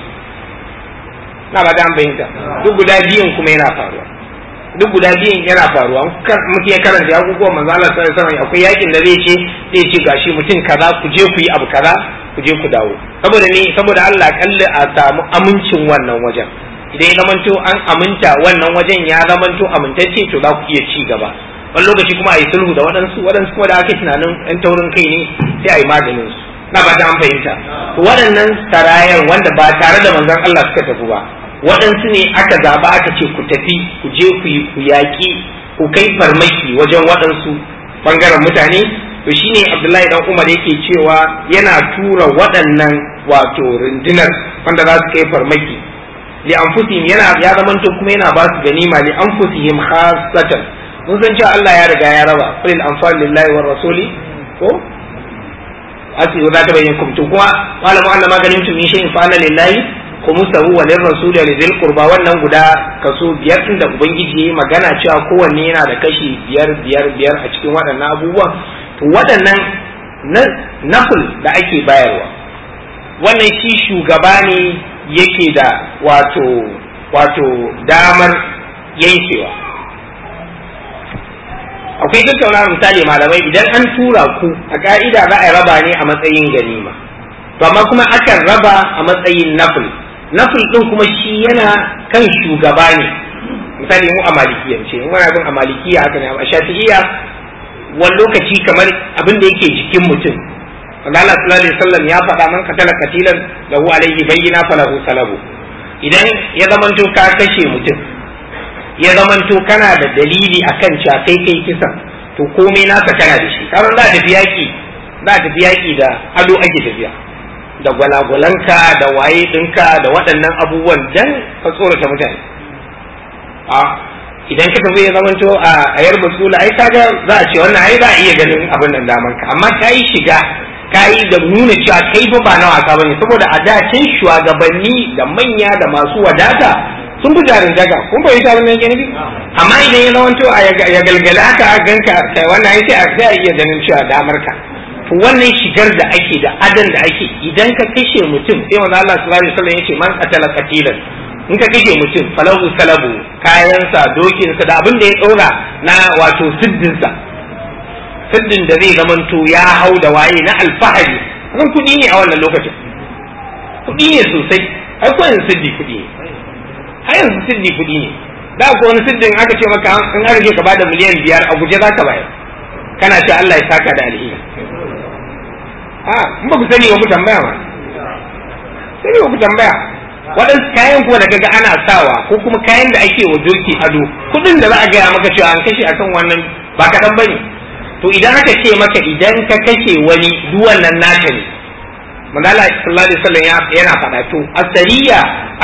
Speaker 3: na ba an bayyanta duk guda biyun kuma yana faruwa duk guda biyun yana faruwa mutum ya karanta abubuwan manzo Allah sallallahu alaihi wasallam akwai yakin da zai ce zai ce gashi mutum kaza ku je ku yi abu kaza ku je ku dawo saboda ne saboda Allah kalli a samu amincin wannan wajen idan ya zamanto an aminta wannan wajen ya zamanto amintacce to za ku iya ci gaba wani lokaci kuma a yi sulhu da waɗansu waɗansu kuma da ake tunanin ɗan taurin kai ne sai a yi maganin su na ba ta an fahimta to waɗannan sarayan wanda ba tare da manzon Allah suka tafi ba waɗansu ne aka zaba aka ce ku tafi ku je ku yi ku yaƙi ku kai farmaki wajen waɗansu ɓangaren mutane to shine Abdullahi dan Umar yake cewa yana tura waɗannan wato rundunar wanda za su kai farmaki li anfusihim yana ya zamanto kuma yana ba su ganima li anfusihim khassatan mun san cewa Allah ya riga ya raba qul anfal lillahi war rasuli ko asi za ta bayyana kum to kuma malamu Allah maganin tun shi in fa'ala lillahi khumsahu wa lir rasul wa lidhil qurba wannan guda kaso biyar din da ubangiji yayi magana cewa kowanne yana da kashi biyar biyar biyar a cikin waɗannan abubuwan to waɗannan nafil da ake bayarwa wannan shi shugaba ne yake da wato wato damar yankewa akwai tattauna misali malamai idan an tura ku a ka'ida za a raba ne a matsayin ganima to amma kuma akan raba a matsayin nafil nafil din kuma shi yana kan shugaba ne misali mu a malikiyance in wani abin a malikiya haka ne a shafi'iyya wani lokaci kamar abin da yake jikin mutum Allah sallallahu alaihi wasallam ya faɗa man katala katilan lahu alaihi bayyina falahu salabu idan ya zamanto ka kashe mutum ya zamanto kana da dalili akan cewa kai kai kisan to komai naka kana da shi karan za tafi yaki za tafi yaki da ado ake tafiya da gwalagwalanka da waye ɗinka da waɗannan abubuwan dan ka tsorata mutane a idan ka tafi ya zamanto a ayar basula ai kaga za a ce wannan ai za a iya ganin abin nan daman ka amma ka yi shiga ka yi da nuna cewa kai fa ba na wasa bane saboda a da can shugabanni da manya da masu wadata sun fi jarin daga kun bai tarin nan gani amma idan ya zamanto a ya galgala haka a ganka kai wannan ai sai a sai a iya ganin cewa damar ka to wannan shigar da ake da adan da ake idan ka kashe mutum sai manzo Allah sallallahu alaihi wasallam yace man qatala qatilan in ka kashe mutum falahu salabu kayansa dokinsa da abin da ya ɗora na wato siddinsa siddin da zai zamanto ya hau da waye na alfahari kan kuɗi ne a wannan lokacin kuɗi ne sosai ai ko yanzu siddi kuɗi ne har yanzu siddi kuɗi ne da ko wani siddin aka ce maka in aka ce ka bada miliyan biyar a guje za ka bayar kana ce Allah ya saka da alheri a in ba ku sani ba ku tambaya ma sani ba ku tambaya waɗansu kayan kuwa da kaga ana sawa ko kuma kayan da ake wa doki ado kuɗin da za a gaya maka cewa an kashe akan wannan ba kaɗan bane to idan aka ce maka idan ka kashe wani duk wannan naka ne manzala sallallahu alaihi wasallam yana faɗa to asariya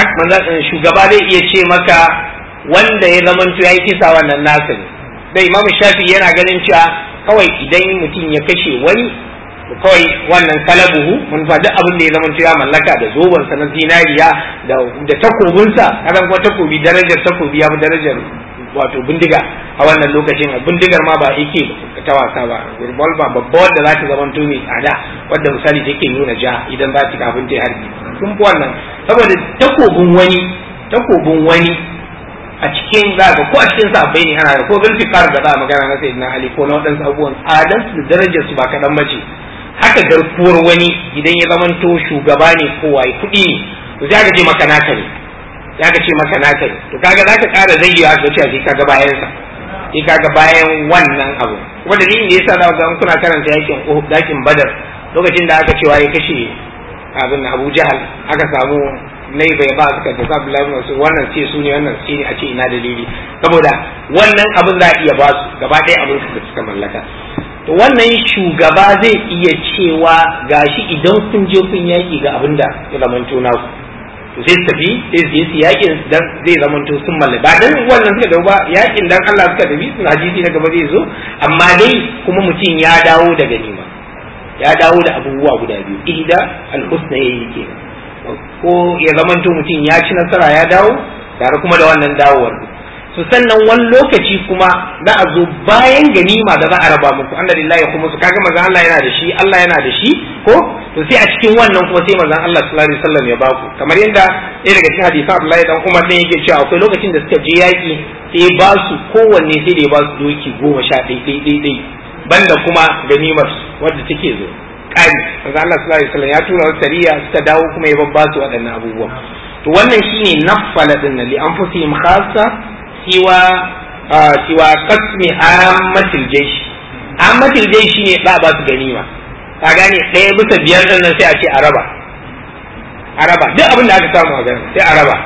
Speaker 3: shugaba zai iya ce maka wanda ya zamanto ya yi kisa wannan nasa ne da imamu shafi yana ganin cewa kawai idan mutum ya kashe wani kawai wannan kalabuhu mun fa duk abin da ya zama ya mallaka da zobansa na zinariya da da takobinsa kaga kuma takobi darajar takobi ya fi darajar wato bindiga a wannan lokacin bindigar ma ba yake ta wasa ba revolver babba wanda za ta zama mai tsada wadda misali take nuna ja idan za ta kafin ta harbi sun fi wannan saboda takobin wani takobin wani a cikin za ko a cikin sahabbai ne ana da ko zulfikar da za a magana na sayyidina ali ko na waɗansu abubuwan tsadan su darajar su ba kaɗan bace haka garkuwar wani idan ya zamanto shugaba ne ko waye kuɗi ne to sai aka ce maka naka ne sai aka ce maka naka ne to kaga zaka ƙara zayyawa ka ce sai kaga bayan sa sai kaga bayan wannan abu kuma dalilin da yasa za ga kuna karanta yakin Uhud yakin Badar lokacin da aka cewa ya kashe abin Abu Jahal aka samu nai bai ba suka tafi Abdullahi wasu wannan ce su ne wannan ce ne a ce ina dalili saboda wannan abin za a iya ba su gaba ɗaya abin da suka mallaka to wannan shugaba zai iya cewa gashi idan kun je kun yaki ga abin da ya zamanto naku to sai su tafi sai su je su yakin dan zai zamanto sun mallaka ba dan wannan suka dawo ba yakin dan Allah suka tafi sun hadisi na gaba zai zo amma dai kuma mutum ya dawo da ganima ya dawo da abubuwa guda biyu ihda al-husna yayi kenan ko ya zamanto mutum ya ci nasara ya dawo tare kuma da wannan dawowar su sannan wani lokaci kuma za a zo bayan ganima da za a raba muku anna lillahi kuma su kaga manzon Allah yana da shi Allah yana da shi ko to sai a cikin wannan kuma sai manzon Allah sallallahu alaihi wasallam ya baku kamar yadda ɗaya daga cikin hadisi Abdullahi dan Umar ne yake cewa akwai lokacin da suka je yaki sai ya ba su kowanne sai da ya ba su doki goma sha ɗai ɗai ɗai ɗai banda kuma ganimar wadda take zo ƙari manzon Allah sallallahu alaihi wasallam ya tura wasu sariya suka dawo kuma ya babba su waɗannan abubuwan to wannan shine naffala din li anfusihim khassa siwa siwa kasmi ammatil jaish ammatil jaish shine da ba su ganima ka gane ɗaya bisa biyar din nan sai a ce araba araba duk abin da aka samu a gani sai araba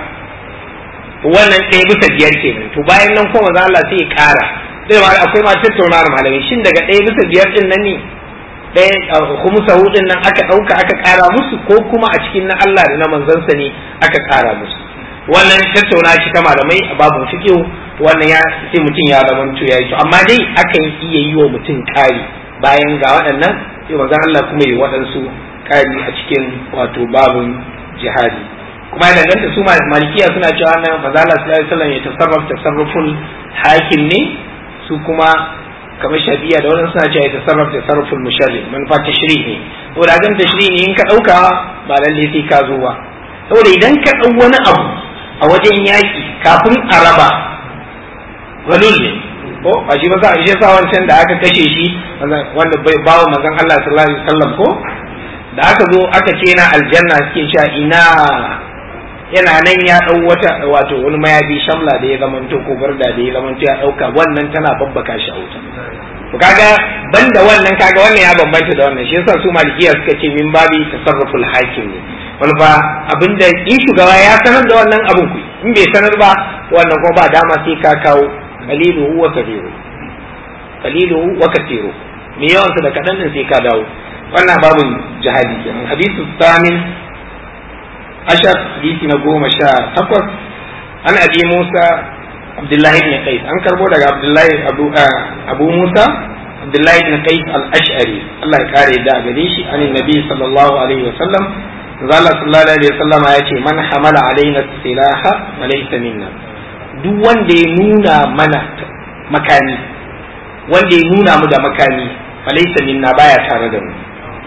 Speaker 3: wannan ɗaya bisa biyar kenan to bayan nan kuma za Allah sai ya ƙara sai ma akwai ma tattaunawar malamai shin daga ɗaya bisa biyar din nan ne ɗaya kuma sahudin nan aka ɗauka aka ƙara musu ko kuma a cikin na Allah da na manzansa ne aka ƙara musu wannan tattauna shi ta malamai a babu fiqh wannan ya sai mutum ya zamanto ya yi to amma dai akan iya yi wa mutum ƙari bayan ga waɗannan sai manzon Allah kuma yi waɗansu ƙari a cikin wato babun jihadi kuma ya danganta su malikiya suna cewa nan manzon Allah sallallahu alaihi wasallam ya tasarraf tasarruful hakim ne su kuma kamar shafiya da wannan suna cewa ya tasarraf tasarruful musharri manufa tashri ne saboda gan tashri ne in ka ɗauka ba lalle sai ka zo ba saboda idan ka ɗau wani abu a wajen yaƙi kafin a raba galul ne ko ba shi ba sa shi sa wancan da aka kashe shi wanda bai bawo manzon Allah sallallahu alaihi wasallam ko da aka zo aka ce na aljanna suke cewa ina yana nan ya dau wata wato wani mayafi shamla da ya zamanto ko barda da ya zamanto ya dauka wannan tana babbaka shi a wuta to kaga banda wannan kaga wannan ya bambanta da wannan shi yasa su malikiya suka ce min babi tasarruful hakim ne wani ba abinda in shugaba ya sanar da wannan abin ku in bai sanar ba wannan kuma ba dama sai ka kawo qaliluhu wa kathiru qaliluhu wa kathiru me yawan da kadan din sai ka dawo wannan babin jihadi kenan hadithu thamin ashar hadisi na goma sha takwas an abi musa abdullahi ibn qais an karbo daga abdullahi abu abu musa abdullahi ibn qais al-ash'ari Allah ya kare da gare shi an nabi sallallahu alaihi wa sallam Allah sallallahu alaihi wa sallam ya ce man hamala alaina silaha wa laysa minna duk wanda ya nuna mana makami wanda ya nuna mu da makami fa laysa minna baya tare da mu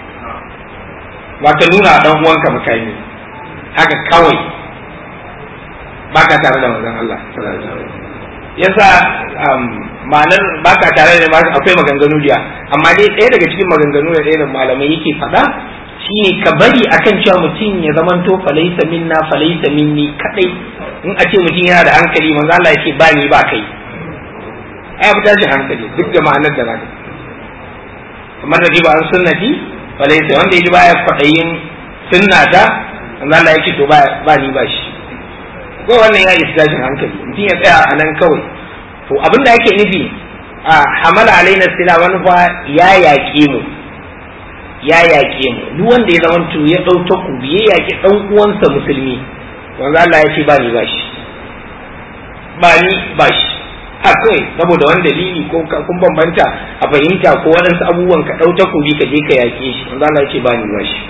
Speaker 3: wata nuna dan uwanka makami haka kawai baka tare da manzon Allah sallallahu alaihi wasallam yasa ma'anar baka tare da masu akwai maganganu jiya amma dai ɗaya daga cikin maganganu da ɗaya da malamai yake faɗa shine ka bari akan cewa mutum ya zamanto falaisa minna falaisa minni kadai in a ce mutum yana da hankali manzo Allah yake ba ni ba kai ai abu tashin hankali duk da ma'anar da zaka kamar da ba an sunnati falaisa wanda yaji baya kwadayin sunnata manzo Allah yake to ba ni ba shi ko wannan ya isa tashin hankali mutum ya tsaya a nan kawai to abin da yake nufi a hamala alaina sila wani fa ya yaƙe mu ya yaƙe mu duk wanda ya zama to ya ɗau takobi ya yaƙi ɗan uwansa musulmi wanda Allah ya ce ba ni ba shi ba ni ba shi a kawai saboda wani dalili ko kun bambanta a fahimta ko waɗansu abubuwan ka ɗau takobi ka je ka yaƙe shi wanda Allah ya ce ba ni ba shi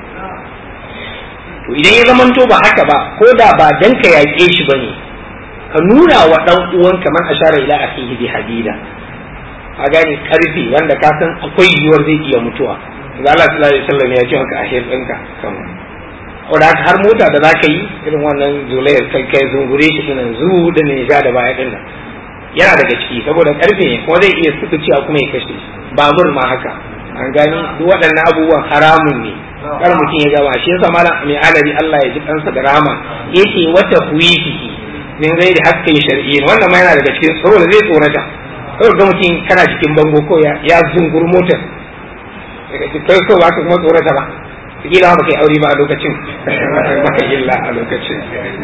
Speaker 3: to idan ya zamanto ba haka ba ko da ba dan ka yaƙe shi bane ka nuna wa dan uwan man ashara ila akhihi bi hadida a gane karfi wanda ka san akwai yiwuwar zai iya mutuwa da Allah sallallahu alaihi wasallam ya ce maka ahir ɗinka kan wanda har mota da zaka yi irin wannan zulayar kai kai zungure shi dinan zu da ne ja da baya din yana daga ciki saboda karfe ne kuma zai iya sukuciya kuma ya kashe babur ma haka an gani duk waɗannan abubuwan haramun ne kar mutum ya gama shi yasa malam mai alabi Allah ya ji kansa da rama yake wata huwifihi min gairi hakkin shar'iyyin wannan ma yana daga cikin saboda zai tsorata kawai ga mutum kana cikin bango ko ya zungur motar kai ko ba ka kuma tsorata ba kila ba kai aure ba a lokacin ba illa a lokacin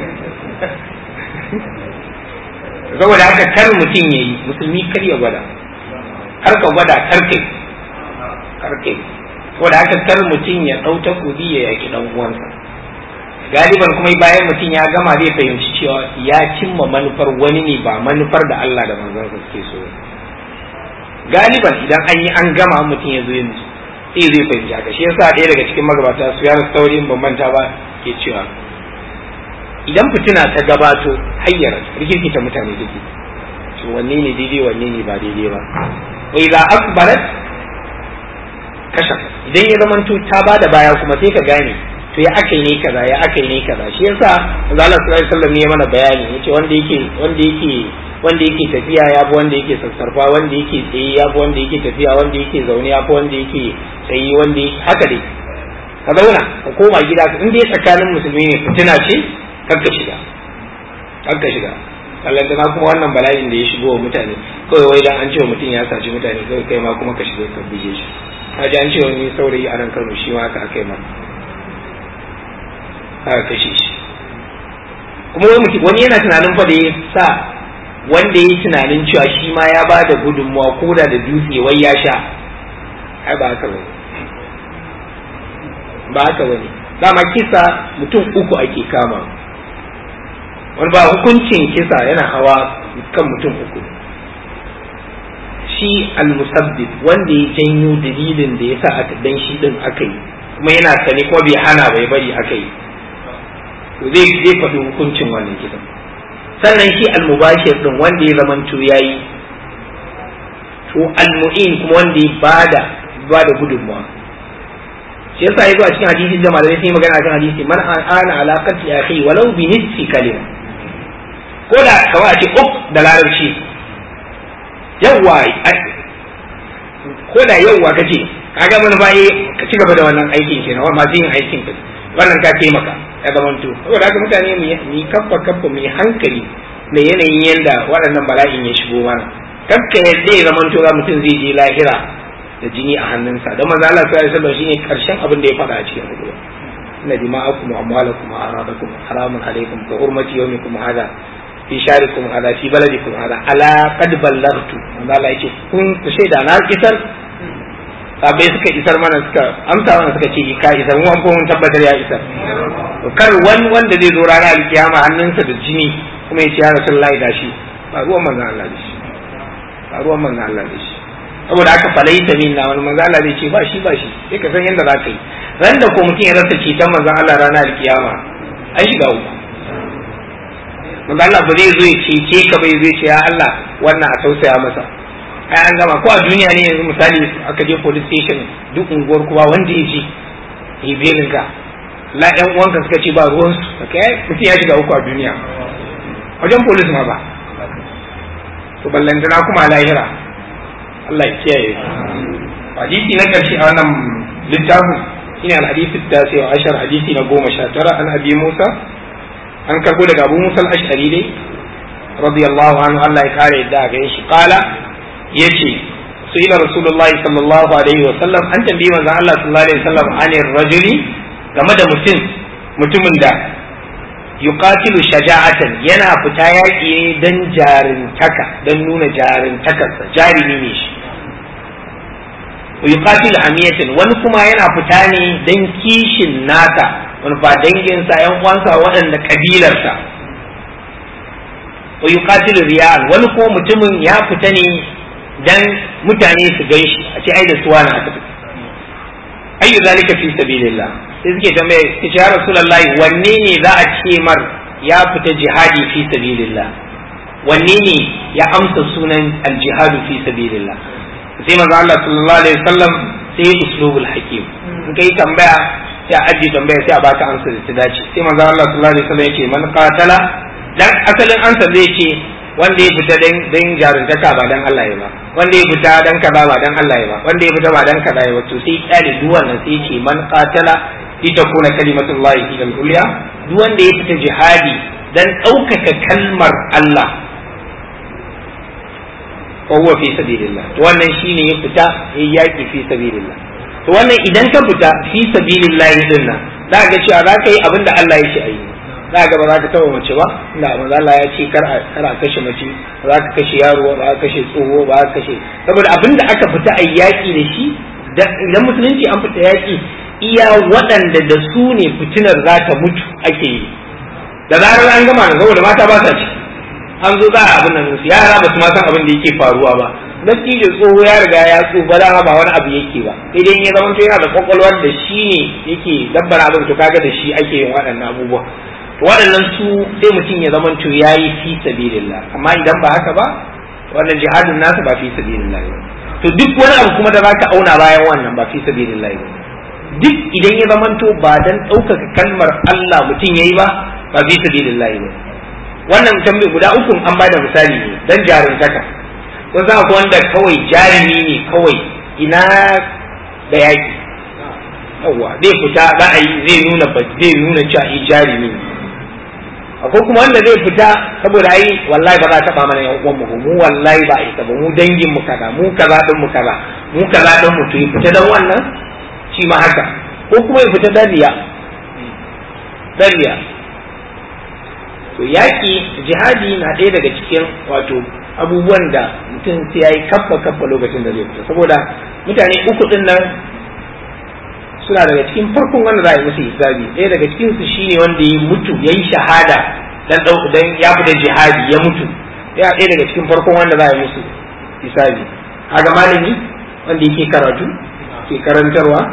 Speaker 3: saboda haka kar mutum ya yi musulmi kar ya gwada kar ka gwada kar kai kar kai saboda haka kar mutum ya ɗau takobi ya yaki ɗan uwansa galiban kuma bayan mutum ya gama zai fahimci cewa ya cimma manufar wani ne ba manufar da Allah da manzon suke so galiban idan an yi an gama mutum ya zo yin sai zai fahimci haka shi yasa ɗaya daga cikin magabata su ya saurin bambanta ba ke cewa idan fitina ta gabato hayyar rikirkita mutane take to wanne ne daidai wanne ne ba daidai ba wai za akbarat kasha idan ya zamanto ta bada baya kuma sai ka gane to ya aka ne kaza ya aka ne kaza shi yasa Allah sallallahu alaihi wasallam ne mana bayani yace wanda yake wanda yake wanda yake tafiya ya fi wanda yake sassarfa wanda yake tsaye ya fi wanda yake tafiya wanda yake zaune ya fi wanda yake tsaye wanda yake haka dai ka zauna ka koma gida in dai tsakanin musulmi ne fitina ce kakka shiga kakka shiga Allah da kuma wannan bala'in da ya shigo wa mutane kawai wai dan an ce mutum ya saci mutane kawai kai ma kuma ka shiga ka buje shi ka ji an ce wani saurayi a nan Kano shi ma aka kai ma aka kashe shi kuma wai mutum wani yana tunanin fa da ya sa wanda ya yi tunanin cewa shi ma ya ba da gudunmawa ko da da dutse wai ya sha ai ba haka bane ba haka bane dama kisa mutum uku ake kama wani ba hukuncin kisa yana hawa kan mutum uku shi al-musabbib wanda ya janyo dalilin da yasa aka dan shi din aka yi kuma yana sani ko bai hana bai bari aka yi to zai zai faɗi hukuncin wannan kisan sannan shi al-mubashir din wanda ya zamanto yayi to al-mu'in kuma wanda ya bada bada gudunmawa shi yasa yazo a cikin hadisi da malamai sun yi magana akan hadisi man ana alaqati akhi walau bi nisfi kalima ko da kawai a ce uk da larabci yawwa ko da yawwa kace kaga mun bai ka ci gaba da wannan aikin kenan masu yin aikin ka wannan ka taimaka ya zamanto saboda haka mutane mu yi kaffa kaffa mu yi hankali da yanayin yanda waɗannan bala'in ya shigo mana kakka yadda ya zamanto ga mutum zai je lahira da jini a hannunsa don manzo Allah sallallahu alaihi wasallam shine karshen abin da ya faɗa a cikin hudu inna dima'akum wa amwalakum wa aradakum haramun alaikum ka hurmati yawmikum hada fi sharikum hada fi baladikum hada ala qad ballaghtu manzo Allah yake kun ku shaida na isar sabai suka isar mana suka amsa mana suka ce ka isar mu an mun tabbatar ya isar kar wani wanda zai zo ranar alkiyama hannunsa da jini kuma ya ce ya rasulullahi gashi ba ruwan manzo Allah da shi ba ruwan manzo Allah da shi saboda aka falaita min na wani manzo Allah zai ce ba shi ba shi sai ka san yadda za ka yi ran da ko mutum ya rasa ceton manzon Allah ranar alkiyama an shiga uku manzo Allah ba zai zo ya cece ka bai zai ce ya Allah wannan a tausaya masa ai an gama ko a duniya ne yanzu misali aka je police station duk unguwar kuma wanda ya ji yi belin ka la ƴan uwanka suka ce ba ruwan su kai mutum ya shiga uku a duniya wajen police ma ba to ballantana kuma lahira Allah ya kiyaye hadisi na karshe a wannan littafin shine al-hadisi tasi wa ashar hadisi na goma sha tara an abi Musa an karbo daga Abu Musa al-Ash'ari dai radiyallahu anhu Allah ya kare da ga shi qala yace ila rasulullahi sallallahu alaihi wa sallam an tambayi manzon Allah sallallahu alaihi wa sallam anir rajuli game da mutum mutumin da yuqatilu shaja'atan yana fita yaƙi ne dan jarintaka dan nuna jarintakarsa jarimi ne shi yuqatilu hamiyatan wani kuma yana fita ne dan kishin nasa wani ba danginsa yan uwansa waɗanda kabilarsa wa yuqatilu riya'an wani kuma mutumin ya fita ne dan mutane su gan shi a ce ai da suwa na aka ayyu zalika fi sabilillah sai suke tambaye ce ya rasulullahi wanne ne za a ce mar ya fita jihadi fi sabilillah wanne ne ya amsa sunan aljihadu fi sabilillah sai manzo Allah sallallahu alaihi wasallam sai uslubul hakim in kai tambaya sai a ajiye tambaya sai a baka amsa da ta dace sai manzo Allah sallallahu alaihi wasallam yake man qatala dan asalin amsa zai ce wanda ya fita dan dan jaruntaka ba dan Allah ya ba wanda ya fita dan kaza ba dan Allah ya ba wanda ya fita ba dan kaza ya ba to sai kyale duk wannan sai ce man qatala litakuna kalimatullahi hiya al-ulya duk wanda ya fita jihadi dan ɗaukaka kalmar Allah fa huwa fi sabilillah to wannan shine ya fita ya yaki fi sabilillah to wannan idan ka fita fi sabilillah din nan za ga cewa za ka yi abin da Allah ya ce a yi za ga ba za ka taba mace ba inda manzo Allah ya ce kar a kar a kashe mace ba za ka kashe yaro ba za ka kashe tsoho ba za ka kashe saboda abin da aka fita a yaki da shi idan musulunci an fita yaki iya waɗanda da su ne fitinar za ta mutu ake yi da zarar an gama da saboda mata ba sa ci an zo za a abin nan su yara ba su ma san abin da yake faruwa ba dattijo tsoho ya riga ya tsufa dama ba wani abu yake ba sai dai ya zama to yana da kwakwalwar da shi ne yake dabbara abin to kaga da shi ake yin waɗannan abubuwa waɗannan su sai mutum ya zama to yayi fi sabilillah amma idan ba haka ba wannan jihadin nasu ba fi sabilillah ba to duk wani abu kuma da zaka auna bayan wannan ba fi sabilillah ba duk idan ya zama to ba dan ɗaukaka kalmar Allah mutum yayi ba ba fi sabilillah ba wannan tambayi guda uku an bada misali ne dan jarumtaka kun san akwai wanda kawai jarumi ne kawai ina da yaki yawa zai fita za a yi zai nuna zai nuna cewa yi jarumi ne akwai kuma wanda zai fita saboda ai wallahi ba za ta ba mana yan uwan mu mu wallahi ba isa ba mu dangin mu kaza mu kaza din mu kaza mu kaza din mu to ya fita dan wannan shi ma haka ko kuma ya fita dan riya dan riya to yaki jihadi na ɗaya daga cikin wato abubuwan da mutum sai yayi kaffa kaffa lokacin da zai fita saboda mutane uku din nan suna daga cikin farkon wanda za a yi musu hisabi ɗaya daga cikin su shine wanda ya mutu ya yi shahada dan dan ya fita jihadi ya mutu ya ɗaya daga cikin farkon wanda za a yi musu hisabi kaga malami wanda yake karatu ke karantarwa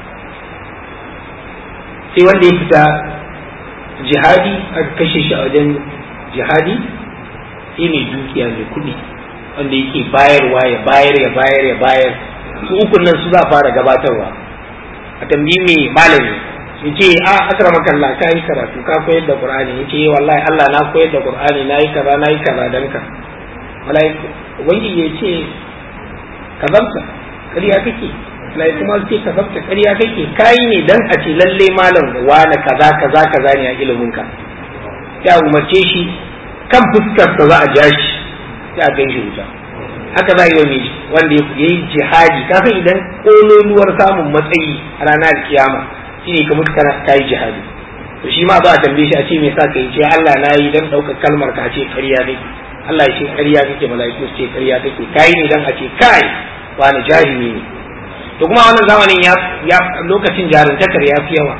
Speaker 3: sai wanda ya fita jihadi aka kashe shi a wajen jihadi sai mai dukiya mai kuɗi wanda yake bayarwa ya bayar ya bayar ya bayar su ukun nan su za a fara gabatarwa a tambayi mai malami ya ce a akrama kalla ka yi karatu ka koyar da qur'ani ya ce wallahi Allah na koyar da qur'ani na yi kaza na yi kaza dan ka wallahi wani ya ce kazabta ƙarya kake wallahi kuma ce kazabta ƙarya kake kai ne dan a ce lalle malam wani kaza kaza kaza ne a ilimin ka ya umarce shi kan fuskar sa za a ja shi ya gan shi wuta haka za a yi wa mai wanda ya yi jihadi kafin idan kololuwar samun matsayi a ranar kiyama shine ka mutu kana ka yi jihadi to shi ma ba a tambaye shi a ce me sa ka yi ce Allah na yi dan ɗaukar kalmar ka ce ƙarya ne Allah ya ce ƙarya kake mala'iku su ce ƙarya kake kai ne dan a ce kai wani jahili ne to kuma wannan zamanin ya lokacin jarintakar ya fi yawa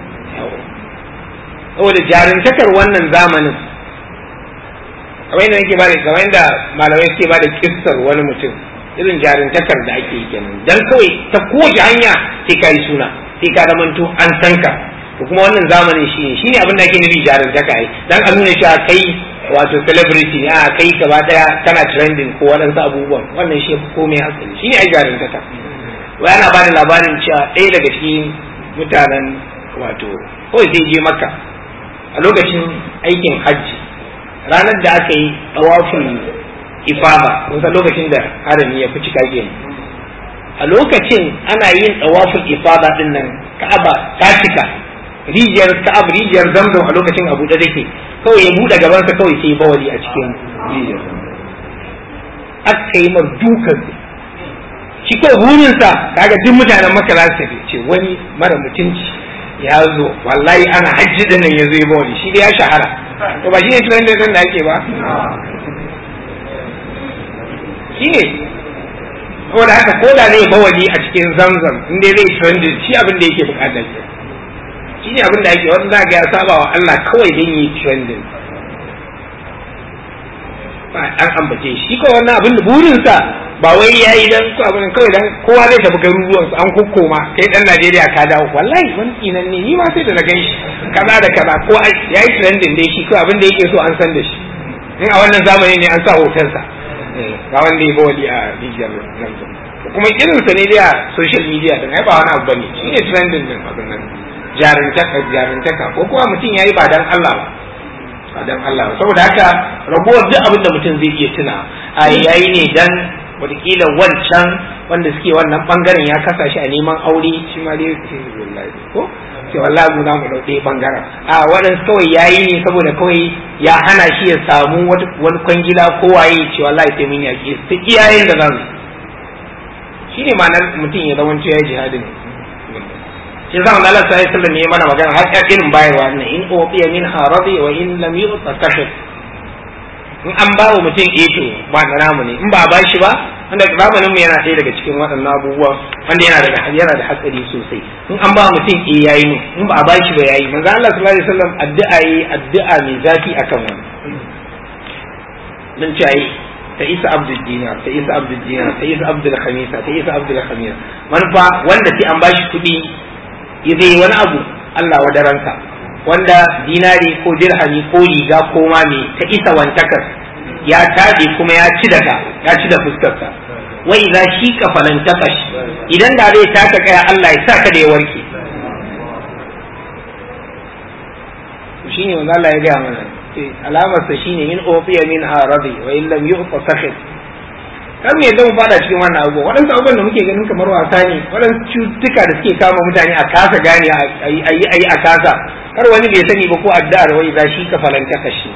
Speaker 3: saboda jarintakar wannan zamanin kamar yadda nake bada kamar yadda malamai suke bada kissar wani mutum irin jarintakar da ake yi kenan dan kawai ta kowace hanya sai ka yi suna sai ka zamanto an san ka to kuma wannan zamanin shi ne shine abin da ake nufi jarintaka ai dan a nuna cewa kai wato celebrity ne a kai gaba daya kana trending ko waɗansu abubuwan wannan shi komai hatsari shine ai jarintaka wai ana bada labarin cewa ɗaya daga cikin mutanen wato kawai sai je makka a lokacin aikin hajji ranar da aka yi tsawafin ifada kun san lokacin da harami ya fi cika kenan a lokacin ana yin tsawafin ifada din nan ka'aba ta cika rijiyar ka'ab rijiyar zamzam a lokacin abu da take kawai ya buɗe gabansa kawai sai bawali a cikin rijiyar aka yi mar dukan shi kawai burinsa kaga duk mutanen maka za su ce wani mara mutunci ya zo wallahi ana hajji din nan ya zo ya bawali shi dai ya shahara to ba shi ne trend din da ake ba shi ne saboda haka ko da zai bawali a cikin zamzam in dai zai trending shi abin da yake bukata ke shi ne abin da ake wanda za ga ya saba wa Allah kawai don yi trending ba an ambace shi ko wannan abin da burinsa ba wai ya yi dan ko abin kawai dan kowa zai tafi garuruwan su an kokkoma kai dan Najeriya ka dawo wallahi wani kinan ne ni ma sai da na gan shi kaza da kaza ko ya yi trending dai shi ko abin da yake so an san da shi in a wannan zamani ne an sa hotonsa ga wanda ya ba wali a rijiyar nan kuma irinsa ne dai a social media din ai ba wani abu bane shi ne trending din abin nan jarintaka jarintaka ko kuma mutum yayi ba dan Allah ba ba dan Allah ba saboda haka ragowar duk abin da mutum zai iya tuna a yayi ne dan wataƙila wancan wanda suke wannan bangaren ya kasa shi a neman aure shi ma dai ko ce wallahi mu mu dauke bangaren a waɗansu kawai yayi ne saboda kawai ya hana shi ya samu wani kwangila ko waye ce wallahi sai mun yaƙi su iyayen da za su shine ma'anar mutum ya zama ya jihadin shi zama da Allah sai sallallahu ne mana magana har irin bayarwa ne in uqiya min haradi wa in lam yu'ta kashf in an ba wa mutum eto ba na namu ne in ba a ba shi ba wanda zamanin mu yana ɗaya daga cikin waɗannan abubuwa wanda yana da yana da hatsari sosai in an ba wa mutum eh yayi mu in ba a ba shi ba yayi manzo Allah sallallahu alaihi wasallam addu'a yi addu'a mai zafi akan wani dan ce ai ta isa abdul dinar ta isa abdul dinar ta isa abdul khamisa ta isa abdul khamisa manufa wanda sai an ba shi kuɗi zai yi wani abu Allah wadaranka wanda dinari ko dirhami ko riga ko ma me ta isa wantakar ya tabe kuma ya ci daga ya ci da fuskarsa wa idza shika falan takash idan da zai taka kaya Allah ya saka da ya warke shine wanda Allah ya gaya mana alamar sa shine in ufiya min aradi wa in lam yu'ta sakhit kar mu yadda mu fada cikin wannan abu waɗansu abubuwan da muke ganin kamar wasa ne waɗansu cututtuka da suke kama mutane a kasa gane a yi a kasa kar wani bai sani ba ko addu'ar wai za shi ka falanta kashi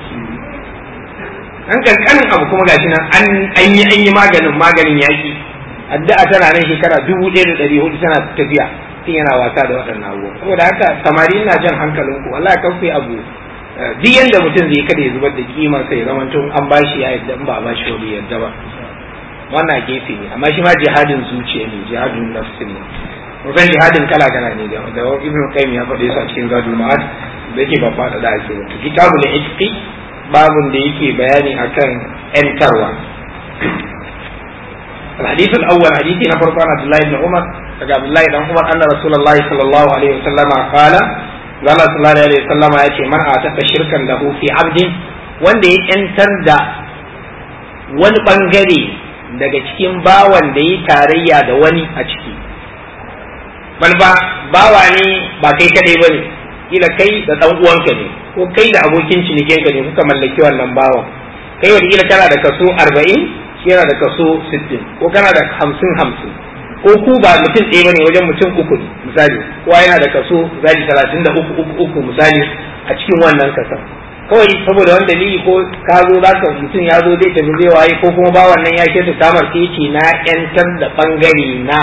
Speaker 3: an kankanin abu kuma gashi nan an yi an yi maganin maganin yaki addu'a tana nan shekara dubu ɗaya da ɗari hudu tana tafiya tun yana wasa da waɗannan abubuwa saboda haka samari ina jan hankalinku wallahi kan ku abu duk yanda mutum zai kada ya zubar da kimar sai zaman tun an bashi ya yadda in ba a bashi wani yadda ba wannan gefe ne amma shi ma jihadin zuciya ne jihadin nafsi ne kusan jihadin kala kala ne da da ibn qayyim ya faɗe su a cikin zadul ma'ad da yake ba faɗa da ake wato kitabul itqi babun da yake bayani akan ‘yantarwa. الحديث الأول حديث نفر عن عبد الله بن عمر عبد الله بن عمر أن رسول الله صلى الله عليه وسلم قال قال صلى الله عليه وسلم يأتي من أعتق شركا له في عبد wanda ya ‘yantar da wani ɓangare daga cikin bawan da ya tarayya da wani a ciki. Wani ba bawa ne ba kai kaɗai ba ne, kila kai da ɗan uwanka ne, ko kai da abokin cinikinka ne kuka mallaki wannan bawan. Kai wani kila kana da kaso arba'in, shi yana da kaso sittin, ko kana da hamsin hamsin. Ko ku ba mutum ɗaya bane wajen mutum uku ne misali, kowa yana da kaso misali talatin da uku uku uku misali a cikin wannan kasan. kawai saboda wani dalili ko ka zo za ka mutum ya zo zai tafi zai waye ko kuma ba wannan ya kesa samar sai ce na yantar da bangare na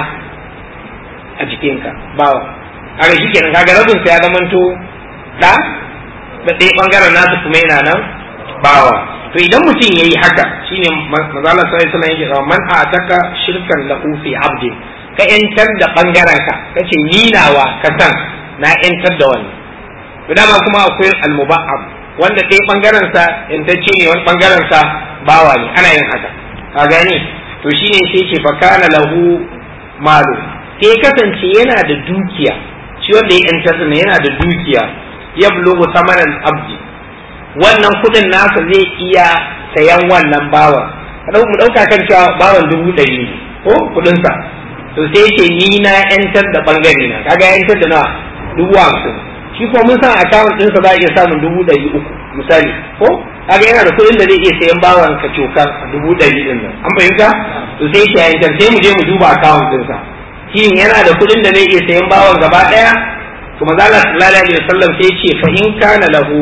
Speaker 3: a jikinka bawa a ga shikenan kaga rabin sa ya zamanto da da ɗaya bangaren nasu kuma yana nan bawa to idan mutum yayi haka shine mazala sai sallan yake cewa man ataka shirkan lahu fi abdi ka yantar da bangaren ka kace ni nawa ka san na yantar da wani to dama kuma akwai al-muba'ab wanda ɗaya ɓangaren sa intacce ne wani ɓangaren sa bawa ne ana yin haka ka gane to shine sai ce fa kana lahu malu sai kasance yana da dukiya shi wanda ya yantar ne yana da dukiya ya bulugu samanan abdi wannan kuɗin nasa zai iya sayan wannan bawan mu ɗauka kan cewa bawan dubu ɗari ne ko kuɗinsa to sai ce ni na yantar da ɓangare na kaga yantar da nawa dubu hamsin shi ko mun san account ɗinsa za a iya samun dubu ɗari uku misali ko kaga yana da kuɗin da zai iya sayan bawan ka cokar dubu ɗari ɗin nan an fahimta to sai shi yayin sai mu je mu duba account ɗinsa shin yana da kuɗin da zai iya sayan bawan gaba ɗaya to maza Allah sallallahu alaihi wasallam sai ce fa in kana lahu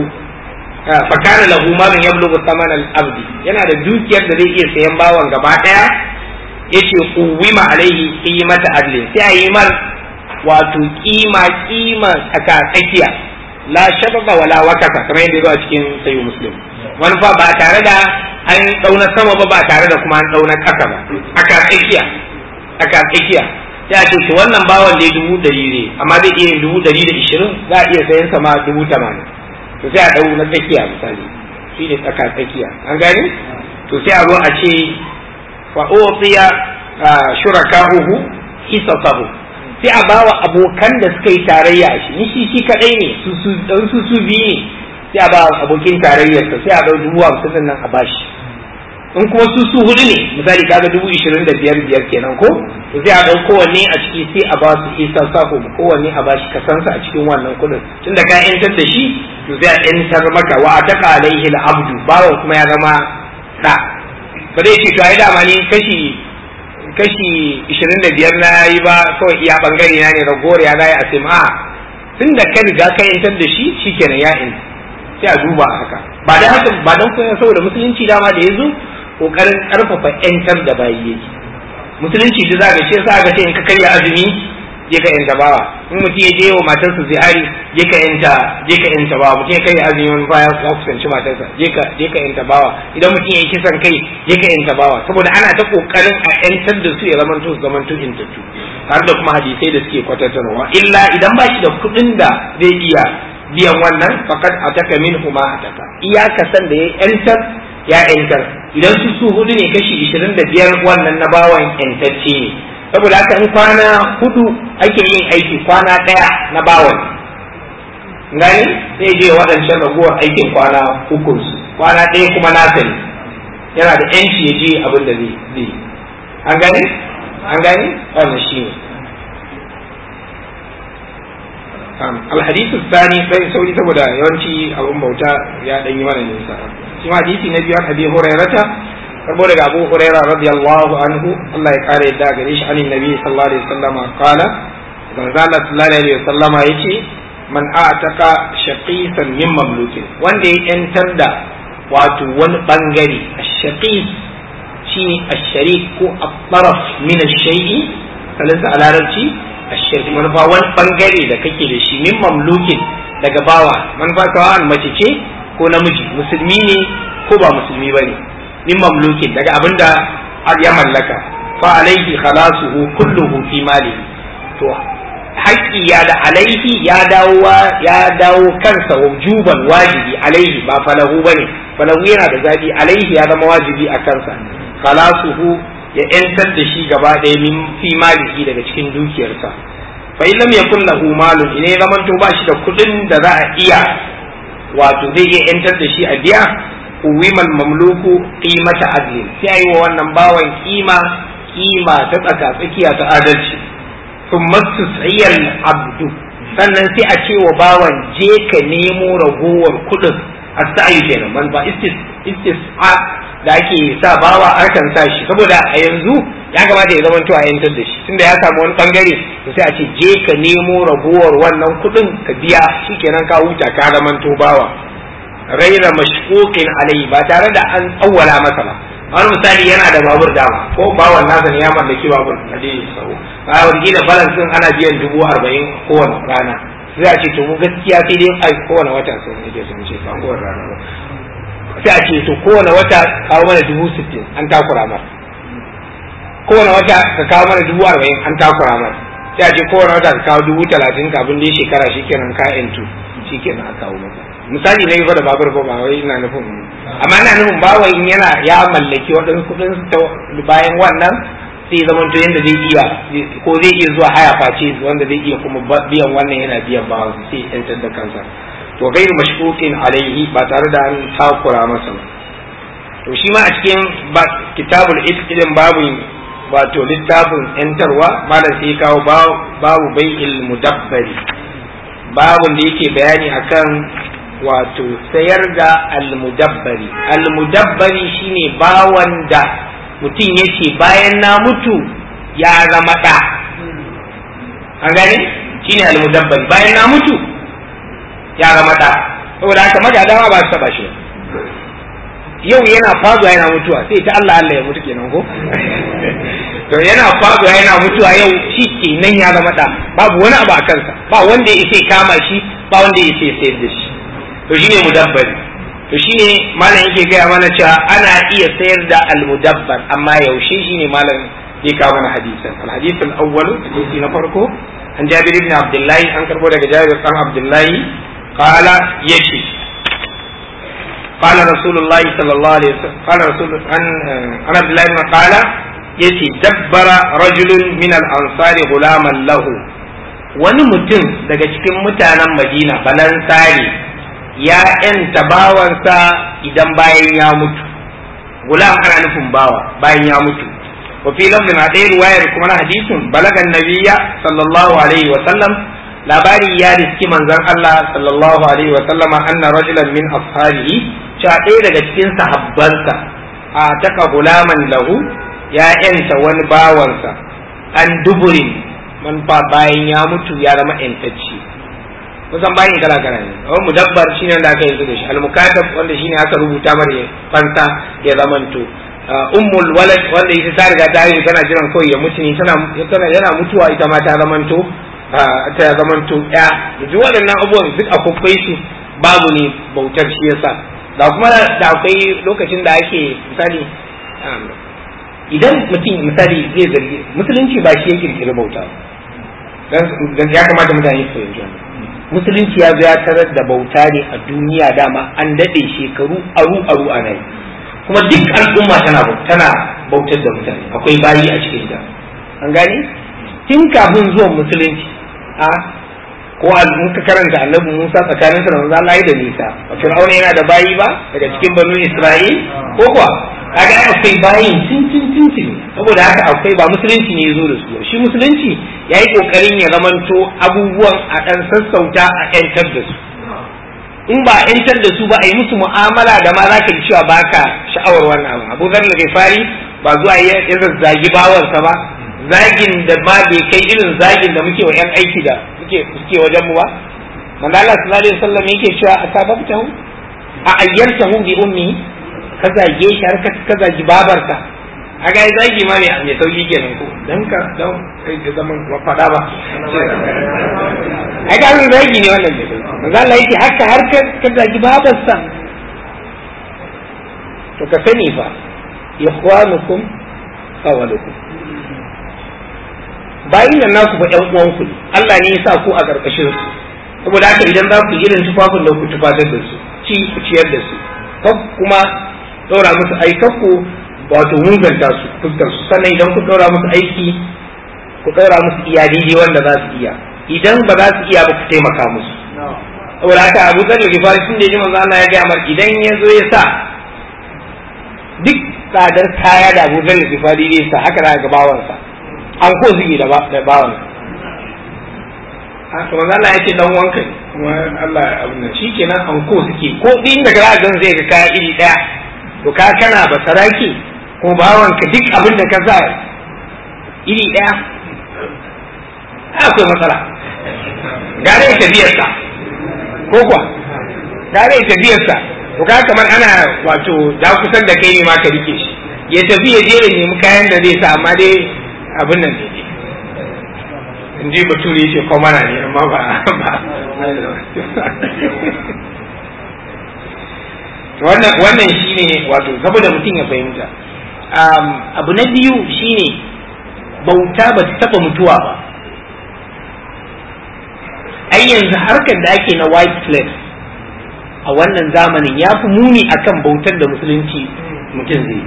Speaker 3: fa kana lahu malun yablughu thaman al-abdi yana da dukiyar da zai iya sayan bawan gaba ɗaya yace quwima alaihi qimata adlin sai a yi mar wato kima kima tsaka tsakiya la shababa wala wakaka kamar yadda zuwa cikin sayu muslim wani fa ba tare da an dauna sama ba ba tare da kuma an dauna kasa ba aka tsakiya aka tsakiya sai a ce to wannan bawan da dubu dari ne amma zai iya yin dubu dari da ishirin za a iya sayan sa ma dubu tamanin to sai a dau na tsakiya misali shi ne tsaka tsakiya an gane to sai a zo a ce fa utiya shuraka'uhu hisasahu sai a bawa abokan da suka yi tarayya shi ni shi shi kadai ne su su dan su su biyu ne sai a ba abokin tarayyar sa sai a dau dubu hamsin nan a bashi in kuma su su hudu ne misali kaga dubu ishirin da biyar biyar kenan ko to sai a dau kowanne a ciki sai a ba su isa sako kowanne a bashi kasansa a cikin wannan kudin tunda ka yantar da shi to sai a yantar maka wa ataka alaihi al-abdu bawan kuma ya zama da ba zai ce to ai dama ne kashi kashi ishirin da biyar na yi ba kawai iya bangare na ne ragowar ya zai a sai ma tun da ka riga ka yantar da shi shikenan ya in sai a duba haka ba da haka ba don kuma saboda musulunci dama da ya zo kokarin karfafa yantar da bayi yake musulunci da za ga shi yasa ga ce in ka karya azumi je ka yanta bawa in mutum ya je wa matarsa zihari je ka yanta je ka yanta bawa mutum ya karya azumi wani baya ya kusanci matarsa je ka je ka yanta bawa idan mutum ya yi kisan kai je ka yanta bawa saboda ana ta kokarin a yantar da su ya zamanto su zamanto intattu har da kuma hadisai da suke kwatatarwa illa idan ba shi da kuɗin da zai iya biyan wannan fakat ataka min huma ataka iyaka san da ya yantar ya yantar idan su su hudu ne kashi ishirin da biyar wannan na bawan yantacce ne saboda haka in kwana hudu ake yin aiki kwana ɗaya na bawan gani sai je waɗancan ragowar aikin kwana uku kwana ɗaya kuma nasa ne yana da yanci ya je abin da zai yi an gani an gani wannan shi ne الحديث الثاني sai sauri saboda yawanci abun bauta ya dan yi mana nisa shi ma hadisi na biyu abi hurairata karbo daga abu hurairah radiyallahu anhu Allah ya kare yadda gare shi anin nabi sallallahu alaihi wasallam qala manzo Allah sallallahu alaihi wasallam yace man a'taka shaqisan min mamlukin wanda ya yantar da wato wani bangare ash-shaqis shine ash-sharik ko at-taraf min ash-shay'i kalasa a larabci ash-sharik manufa wani bangare da kake da shi min mamlukin daga bawa manufa kawan mace ce ko namiji musulmi ne ko ba musulmi bane min mamlukin daga abinda ya mallaka fa alaihi khalasuhu kulluhu fi mali to haƙƙi ya da alaihi ya dawo ya dawo kansa wujuban wajibi alaihi ba falahu bane falahu yana da zabi alaihi ya zama wajibi a kansa khalasuhu ya yantar da shi gaba ɗaya min fi maliki daga cikin dukiyarsa fa in lam yakun lahu malun ine zaman to ba shi da kuɗin da za a iya wato zai iya yantar da shi a biya uwimal mamluku qimata adlin sai ayi wa wannan bawan kima kima ta tsaka tsakiya ta adalci thumma tusiyal abdu sannan sai a ce wa bawan je ka nemo ragowar kuɗin as-sa'i kenan man ba istis istis'a da ake sa bawa akan sa shi saboda a yanzu ya kamata ya zama to a yantar da shi tunda ya samu wani bangare to sai a ce je ka nemo ragowar wannan kuɗin ka biya shikenan ka huta ka zama to bawa raira mashkukin alai ba tare da an tsawwala masa ba wani misali yana da babur dama ko bawan nasa ne ya mallaki babur a dai sau a wani balance din ana biyan dubu arba'in kowane rana sai a ce to mu gaskiya sai dai ai kowane wata sun nake sun ce ba kowane rana ba sai a ce to kowane wata kawo mana dubu sittin an takura mar kowane wata ka kawo mana dubu arba'in an takura mar sai a ce kowane wata ka kawo dubu talatin kafin dai shekara shikenan ka yantu shikenan a kawo maka misali na yi fa da babur ba ba wai ina nufin amma ina nufin ba wai in yana ya mallaki waɗansu kuɗin bayan wannan sai zaman to yanda zai iya ko zai iya zuwa haya face wanda zai iya kuma biyan wannan yana biyan ba sai yantar da kansa to gairu mashkukin alaihi ba tare da an takura masa ba to shi ma a cikin kitabul ilm babu wato littafin yantarwa malam sai kawo babu bai'il mudabbari babun da yake bayani akan wato sayar da almudabbari almudabbari shine bawan da mutum yake bayan na mutu ya zama ɗa an gani shine almudabbari bayan na mutu ya zama ɗa saboda haka magadawa ba su taba shi yau yana fazuwa yana mutuwa sai ta Allah Allah ya mutu kenan ko to yana fazuwa yana mutuwa yau shi kenan ya zama ɗa babu wani abu a kansa ba wanda ya isa kama shi ba wanda ya isa sayar da shi to shine mudabbari to shine malam yake gaya mana cewa ana iya sayar da almudabbar amma yaushe shine malam zai kawo mana hadisan alhadith al-awwal hadisi na farko an jabir ibn abdullahi an karbo daga jabir dan abdullahi qala yace قال رسول الله صلى الله عليه وسلم قال رسول عن عن عبد الله بن قال يتي دبر رجل من الانصار غلاما له wani mutum daga cikin mutanen madina balansari ya ‘yanta bawansa idan bayan ya mutu, gulam ana nufin bawa bayan ya mutu. wa fi lafzin a ɗaya ruwayar kuma na hadisin balagan nabiya sallallahu alaihi wa sallam labari ya riski manzon Allah sallallahu alaihi wa sallama anna rajulan min ashabihi cewa ɗaya daga cikin sahabbansa a taka gulaman lahu ya ‘yanta wani bawansa an duburin man fa bayan ya mutu ya zama ‘yantacce kusan bayan kala kala ne amma mudabbar shine wanda aka yanzu da shi almukatab wanda shine aka rubuta mara fansa ya zamanto ummul walad wanda ita ta riga ta yi tana jiran kawai ya mutu ne tana yana mutuwa ita ma ta zamanto ta zamanto ya duk waɗannan abubuwan duk akwai su babu ne bautar shi yasa da kuma da akwai lokacin da ake misali idan mutum misali zai zargi musulunci ba shi ya kirkiri bauta dan ya kamata mutane su fahimci wannan musulunci ya zo ya tarar da bauta ne a duniya dama an daɗe shekaru aru aru a nan kuma duk al'umma tana tana bautar da mutane akwai bayi a cikin ta an gane tun kafin zuwan musulunci a ko in ka karanta annabi Musa tsakanin sa da manzo Allah da nisa a Fir'auna yana da bayi ba daga cikin banu Isra'il ko kuwa kaga akwai bayin cin cin cin cin saboda haka akwai ba musulunci ne ya zo da su shi musulunci ya yi kokarin ya zamanto abubuwan a ɗan sassauta a ƴantar da su in ba a ƴantar da su ba a yi musu mu'amala da ma za ka ji cewa baka sha'awar wannan abu abu zar da fari ba zuwa ya zazzagi bawansa ba zagin da ma bai kai irin zagin da muke wa ƴan aiki da muke suke wajen mu ba manzo Allah sallallahu alaihi wasallam yake cewa asababtahu a ayyantahu bi ummi ka zage shi har ka zagi babarka a ga zagi ma mai sauki kenan ko dan ka dan kai da zaman fada ba a ga zagi ne wannan mai sauki manzo Allah yake haka har ka zagi babarsa to ka sani fa ikhwanukum qawalukum bayin nan naku fa ƴan uwanku ne Allah ne ya sa ku a ƙarƙashin su saboda haka idan za ku irin tufafin da ku tufatar da su ci ku ciyar da su kan kuma ɗora musu aikakku wato munganta su fuskar su sannan idan ku ɗora musu aiki ku ɗora musu iya daidai wanda za su iya idan ba za su iya ba ku taimaka musu saboda haka abu zan da gifari tun da ya ji manzo Allah ya gaya mar idan ya zo ya sa duk tsadar kaya da abu zan da gifari zai sa haka za ga bawansa an ko zuge da bawansa haka manzo Allah ya ce dan wanka ne kuma Allah abin nan shikenan an ko suke ko din da ga zan zai ga kaya iri daya to ka kana ba saraki ko bawanka duk abin da ka sa iri daya akwai matsala gare ya tafiyarsa ko kuwa gare ya tafiyarsa to ka kamar ana wato da kusan da kai ne ma ka rike shi ya tafi ya je ya nemi kayan da zai sa amma dai abin nan ne in ji bature ce kwamana ne amma ba wannan wannan shine wato saboda mutum ya fahimta abu na biyu shine bauta ba ta taba mutuwa ba ai yanzu harkar da ake na white slave a wannan zamanin ya fi muni akan bautar da musulunci mutum zai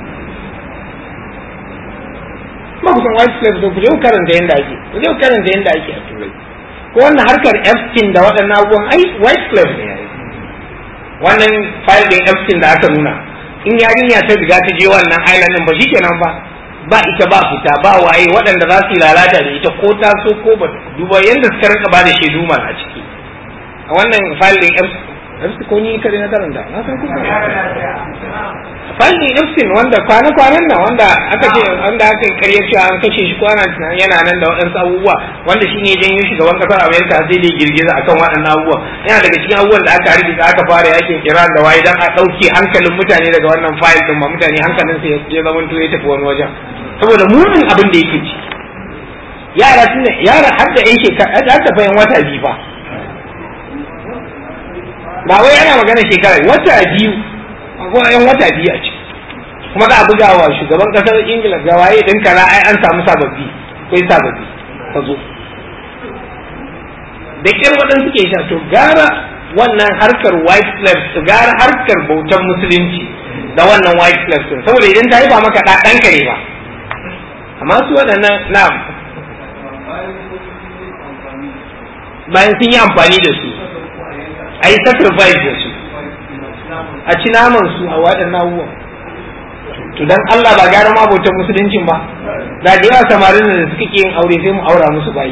Speaker 3: ba ku san white slave ku je ku karanta yadda ake ku je ku karanta yadda ake a turai ko wannan harkar Epstein da waɗannan abubuwan ai white slave ne yayi wannan file din Epstein da aka nuna in yarinya ta riga ta je wannan island din ba shikenan ba ba ita ba fita ba waye waɗanda za su yi lalata da ita ko ta so ko ba duba yadda suka rinka ba da shaidu ma a ciki a wannan file din Epstein ko ni kare na karanta na san kuka Fanni Epstein wanda kwana-kwanan nan wanda aka ce wanda aka yi karyar cewa an kashe shi kwana yana nan da waɗansu abubuwa wanda shi ne janyo shugaban ƙasar Amerika sai dai girgiza akan waɗannan abubuwa yana daga cikin abubuwan da aka harbi aka fara yakin Iran da waye dan a ɗauke hankalin mutane daga wannan fayil din ma mutane hankalin su ya zama to ya tafi wani wajen saboda munin abin da yake ci yara tun yara har da yan shekara har da bayan wata biyu fa ba wai ana magana shekara wata biyu ko yan wata biyu a ciki kuma za a buga wa shugaban kasar ingila ga waye din kara ai an samu sababbi kai sababbi ka zo da kin waɗansu suke sha to gara wannan harkar white slaves su gara harkar bautan musulunci da wannan white slaves din saboda idan ta yi ba maka da ɗanka ne ba amma su waɗannan na bayan sun yi amfani da su a yi sacrifice da su a ci naman su a waɗannan abubuwan to dan Allah ba gara ma bautar musuluncin ba da da yawa samarin da suka ke yin aure sai mu aura musu bayi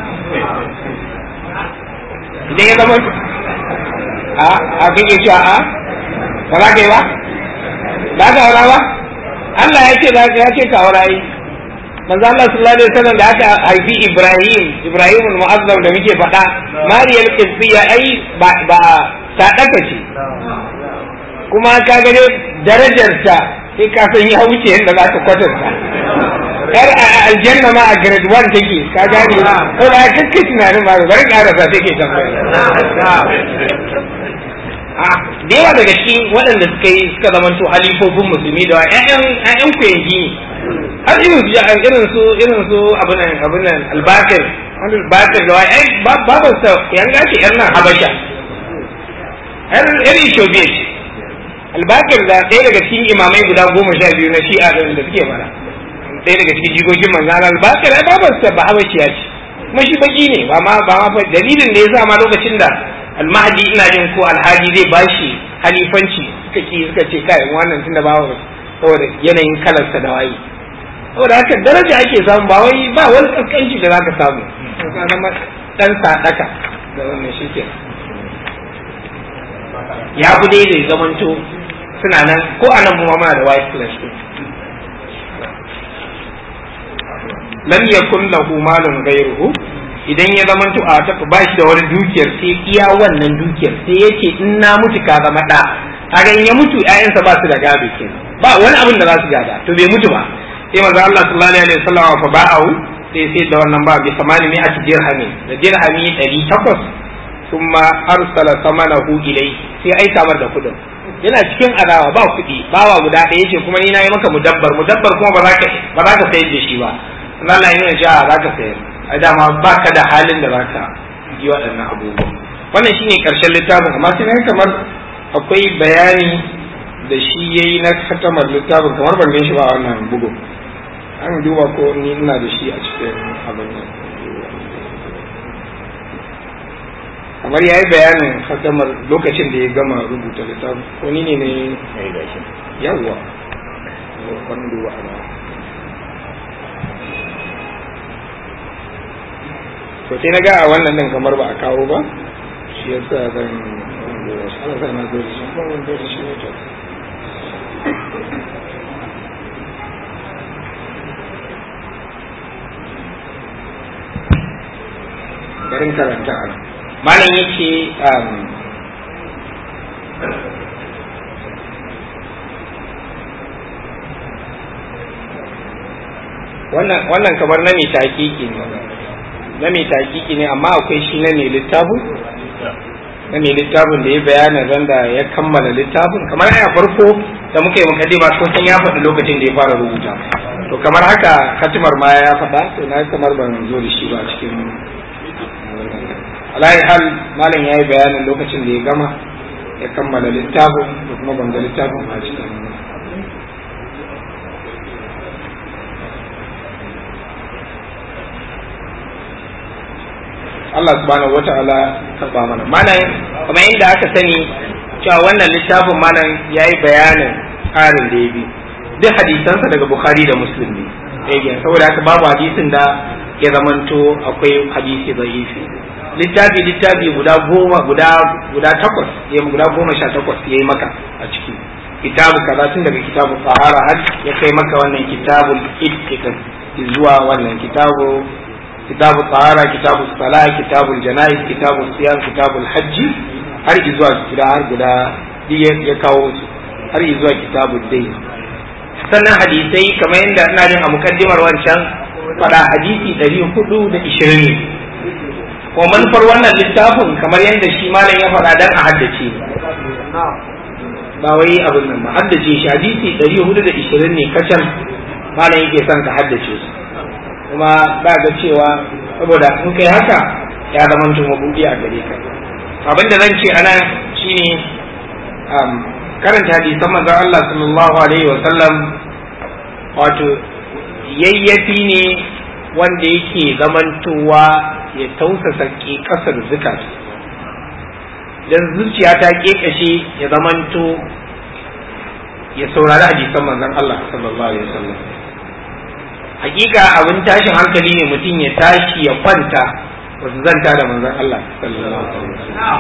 Speaker 3: idan ya zama a a kake cewa a ba za ka yi ba ba ka aura ba Allah ya ce ya ce ka aura yi manzo Allah sallallahu alaihi wasallam da aka haifi Ibrahim Ibrahim al-Mu'azzam da muke faɗa Mariyal Qibtiyya ai ba ba ta daka ce kuma ka ga darajarta sai ka san ya wuce yadda za ka kwatanta yar a aljanna ma a grade 1 take ka gane ko da kake tunanin ba bari karasa take tambaya a da yawa daga cikin waɗanda suka yi suka zamanto halifofin musulmi da ƴaƴan ƴaƴan ku yanki har irin su irin su irin su abin nan abin nan albakir wani albakir da wai ai babar sa yanga ce yar nan habasha yar yar Ethiopia ce albakir da ɗaya daga cikin imamai guda goma sha biyu na shi'a da suke mana ɗaya daga cikin jigogin manzan albakir ai babar sa ba habashiya ce kuma shi baki ne ba ma ba ma dalilin da ya sa ma lokacin da almahdi ina jin ko alhaji zai bashi halifanci suka ki suka ce kai wannan tunda ba saboda yanayin kalarsa da waye saboda haka daraja ake samu ba wai ba wani kaskanci da zaka samu ka zama dan sadaka da wannan shi ke ya fi dai da zamanto suna nan ko a nan mu da white flash lam yakun lahu malun ghayruhu idan ya zama to a tafi ba shi da wani dukiyar sai iya wannan dukiyar sai yake in na mutu ka zama da kaga in ya mutu ƴaƴansa ba su da gado ke ba wani abin da za su gada to bai mutu ba sai manzo Allah sallallahu alaihi wasallam fa ba'u sai sai da wannan ba bi samani mai ati dirhami da dirhami 800 thumma arsala samanahu ilayhi sai aika mar da kudin yana cikin adawa ba kuɗi bawa guda ɗaya yace kuma ni na yi maka mudabbar mudabbar kuma ba za ka ba za ka sayar da shi ba Allah ya nuna cewa za ka sayar a dama ba ka da halin da za ka yi waɗannan abubuwan wannan shine ƙarshen littafin amma sai na kamar akwai bayani da shi ya yi na katamar littafin kamar ban gan shi ba a wannan bugun an duba ko ni ina da shi a cikin abin nan kamar ya yi bayanin katamar lokacin da ya gama rubuta littafin ko ni ne ne yawwa wani duba a nan to sai na ga a wannan din kamar ba a kawo ba shi ya sa zan ana sa na zo da shi ba wanda da shi ne to garin karanta a nan malam yake wannan wannan kamar na mai takiki ne na mai takiki ne amma akwai shi na mai littafin na mai littafin da ya bayana ran da ya kammala littafin kamar a farko da muka yi mukaddima ko san ya faɗi lokacin da ya fara rubuta to kamar haka katimar ma ya faɗa to na kamar ban zo da shi ba cikin alayi hal malam ya yi bayanin lokacin da ya gama ya kammala littafin da kuma ban ga littafin a cikin Allah subhanahu wata'ala karba mana malam kamar yadda aka sani cewa wannan littafin malam ya yi bayanin tsarin da ya bi duk hadisansa daga bukhari da muslim ne ɗaya saboda haka babu hadisin da ya zamanto akwai hadisi zaifi littafi littafi guda goma guda guda takwas ya guda goma sha takwas ya yi maka a ciki kitabu kaza tun daga kitabu fahara har ya kai maka wannan kitabul ittiqan zuwa wannan kitabu kitabu tsara kitabu sala kitabu janais kitabu siyam kitabu hajji har zuwa guda har guda ya kawo su har zuwa kitabu dai sannan hadisai kamar yadda ina jin a mukaddimar wancan fada hadisi ɗari hudu da ishirin ne kuma manufar wannan littafin kamar yadda shi malam ya faɗa dan a haddace ba wai abin nan ba haddace shi hadisi ɗari hudu da ishirin ne kacal malam yake son ka haddace su kuma ba ga cewa saboda in kai haka ya zama tun mabudi a gare ka abin da zan ce ana shine karanta hadisan manzon Allah sallallahu alaihi wa sallam wato yayyafi ne wanda yake zamantowa ya tausasa kasar zukat dan zuciya ta kekashe ya zamanto ya saurari hadisan manzon Allah sallallahu alaihi wa sallam hakika abin tashin hankali ne mutum ya tashi ya kwanta wasu zanta da manzon Allah sallallahu alaihi wasallam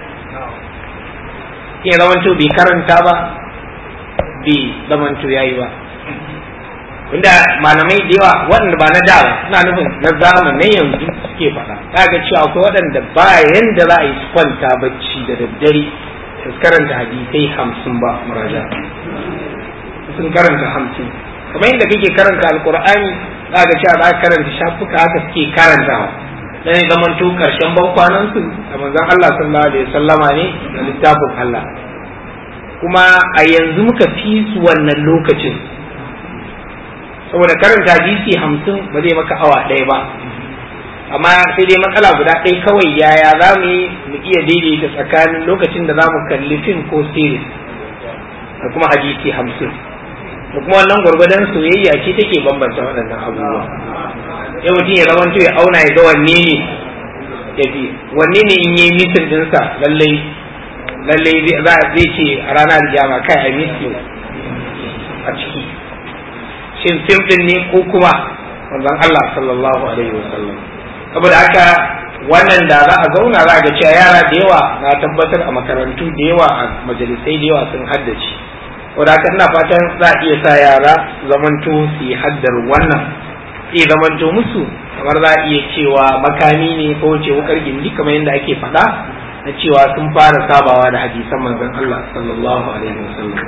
Speaker 3: ya zamanto bai karanta ba bai zamanto yayi ba inda malamai da yawa waɗanda ba na da ba suna nufin na zamanin yanzu suke faɗa kaga cewa akwai waɗanda ba yanda za a yi su kwanta bacci da daddare su karanta hadisai hamsin ba muraja sun karanta hamsin kamar yadda kake karanta alkur'ani za ga cewa za ka karanta shafuka haka suke karantawa dan zaman to karshen ban kwanan su da manzon Allah sallallahu alaihi wasallama ne da littafin Allah kuma a yanzu muka fi su wannan lokacin saboda karanta hadisi hamsin ba zai maka awa ɗaya ba amma sai dai matsala guda ɗaya kawai yaya za mu yi mu iya daidaita tsakanin lokacin da za mu kalli fim ko series da kuma hadisi hamsin da kuma wannan gwargwadon soyayya ce take bambanta waɗannan abubuwa sai mutum ya zama ya auna ya ga wanne ne ya fi wanne ne in yi mitin dinsa lallai lallai zai ce a ranar jama kai a miss a ciki shin fim din ne ko kuma manzon Allah sallallahu alaihi wasallam saboda haka wannan da za a zauna za a ga cewa yara da yawa na tabbatar a makarantu da yawa a majalisai da yawa sun haddace wadda haka ina fatan za a iya sa yara zamanto su yi haddar wannan sai zamanto musu kamar za a iya cewa makami ne ko ce wukar gindi kamar yadda ake faɗa na cewa sun fara sabawa da hadisan manzon Allah sallallahu alaihi wasallam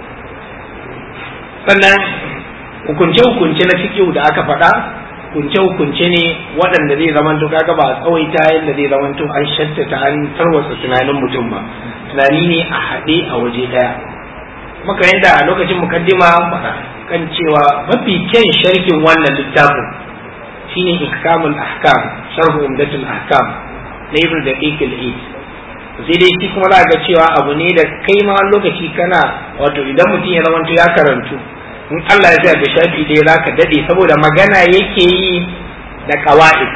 Speaker 3: sannan hukunce-hukunce na fikihu da aka faɗa hukunce-hukunce ne waɗanda zai zamanto kaga ba a tsawaita yadda zai zamanto an shattata an tarwatsa tunanin mutum ba tunani ne a haɗe a waje ɗaya maka yadda a lokacin mukaddima faɗa kan cewa mafi kyan sharhin wannan littafin shine ihkamul ahkam sharh umdatul ahkam na ibn daqiq al-eid sai dai shi kuma za ga cewa abu ne da kai ma lokaci kana wato idan mutum ya zamanto ya karantu in Allah ya sa ga shafi dai zaka dade saboda magana yake yi da qawaid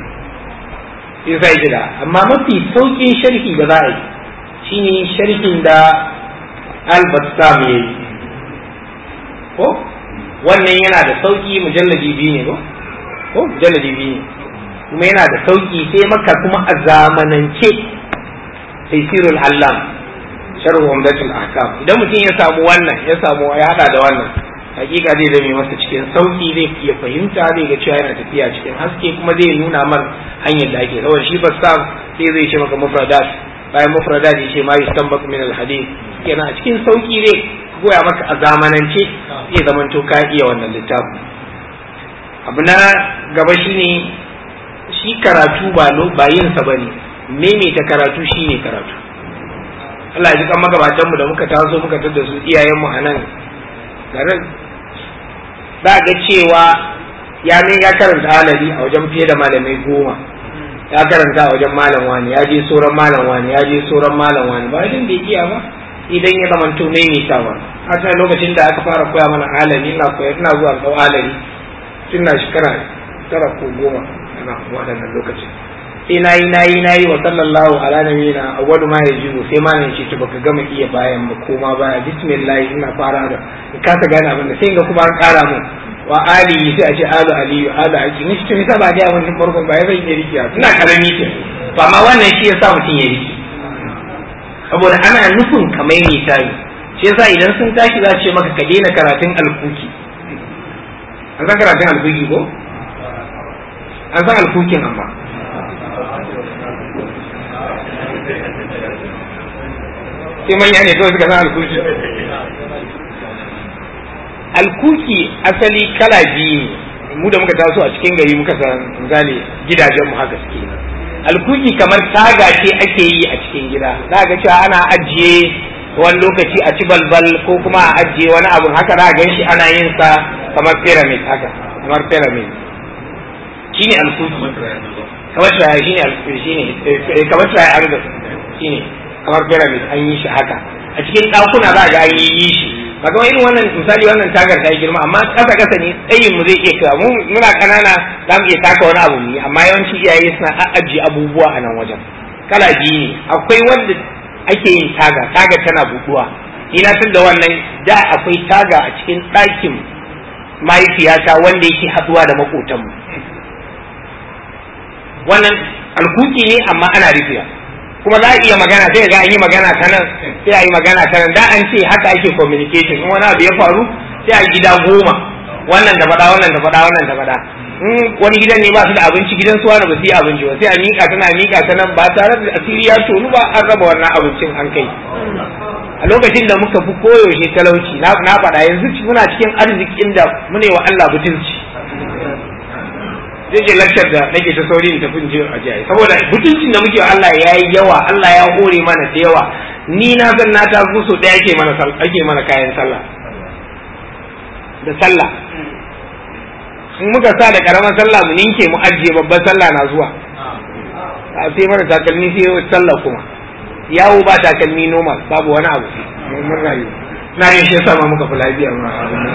Speaker 3: sai sai da amma mafi saukin sharhi da za a yi shine sharhin da al-bassam yayi ko wannan yana da sauki mujalladi biyu ne ko ko mujalladi biyu ne kuma yana da sauki sai maka kuma a zamanance taysirul allam sharh umdatul ahkam idan mutum ya samu wannan ya samu ya hada da wannan hakika zai zame masa cikin sauki zai iya fahimta zai ga cewa yana tafiya cikin haske kuma zai nuna mar hanyar da ake saboda shi bassam sai zai ce maka mufradat bayan mufradat ya ce ma yustanbaq min al hadith kenan a cikin sauki zai goya maka a zamanance zai zamanto ka iya wannan littafin abu na gaba shine shi karatu ba ba yin sa bane maimaita karatu shine karatu Allah ya ji kan magabatanmu da muka taso muka tada su iyayenmu a nan garin za ga cewa ya ne ya karanta halari a wajen fiye da malamai goma ya karanta a wajen malam wani ya je sauran malam wani ya je sauran malam wani ba idan bai iya ba idan ya zama to maimaitawa a ta lokacin da aka fara koya mana halari ina koya ina zuwa ɗau halari tun na shekara tara ko goma ana waɗannan lokacin sai nayi nayi nayi wa sallallahu ala nabiyina awwalu ma yajibu sai ma nan ce to baka gama iya bayan ba koma baya bismillah ina fara da in ka ta gane abin da sai ga kuma an ƙara mu wa ali sai a ce alu aliyu alu aki ni to nisa ba ga wannan farkon ba ya zan iya rikiya ina karami ce to amma wannan shi yasa mutum ya riki saboda ana nufin kamar ne tayi shi yasa idan sun tashi za su ce maka ka daina karatun alkuki an san karatun alkuki ko an san alkukin amma sai manya ne kawai suka san alkuki alkuki asali kala biyu ne mu da muka taso a cikin gari muka san misali gidajenmu haka suke alkuki kamar taga ce ake yi a cikin gida za ga cewa ana ajiye wani lokaci a ci balbal ko kuma a ajiye wani abu haka za a gan shi ana yin sa kamar pyramid haka kamar pyramid shine alkuki kamar tsaye shine alkuki shine kamar tsaye arga shine kamar pyramid an yi shi haka a cikin ɗakuna za a ga an yi shi ba kamar irin wannan misali wannan tagar ta yi girma amma ƙasa ƙasa ne tsayin mu zai iya kawo mu muna ƙanana za mu iya taka wani abu ne amma yawanci iyaye suna ajiye abubuwa a nan wajen kala biyu ne akwai wanda ake yin taga taga tana buɗuwa ni na san da wannan da akwai taga a cikin ɗakin mahaifiyata wanda yake haɗuwa da maƙotanmu wannan alkuki ne amma ana rufiya kuma za a iya magana sai ga an yi magana ta nan sai a yi magana ta nan da an ce haka ake communication in wani abu ya faru sai a gida goma wannan da faɗa wannan da faɗa wannan da faɗa in wani gidan ne ba su da abinci gidan su wani ba su yi abinci ba sai a miƙa tana miƙa ta nan ba tare da asiri ya tonu ba an raba wannan abincin an kai a lokacin da muka fi koyaushe talauci na faɗa yanzu muna cikin arzikin da mune wa Allah butulci zai je lakcar da nake ta sauri in tafi je a jiya saboda mutuncin da muke Allah ya yi yawa Allah ya hore mana da yawa ni na san na ta so ɗaya ake mana ake mana kayan sallah da sallah in muka sa da karamar sallah mu ninke mu ajiye babban sallah na zuwa a sai mana takalmi sai sallah kuma yawo ba takalmi normal babu wani abu mun rayu na yin shi sama muka fi lafiya ma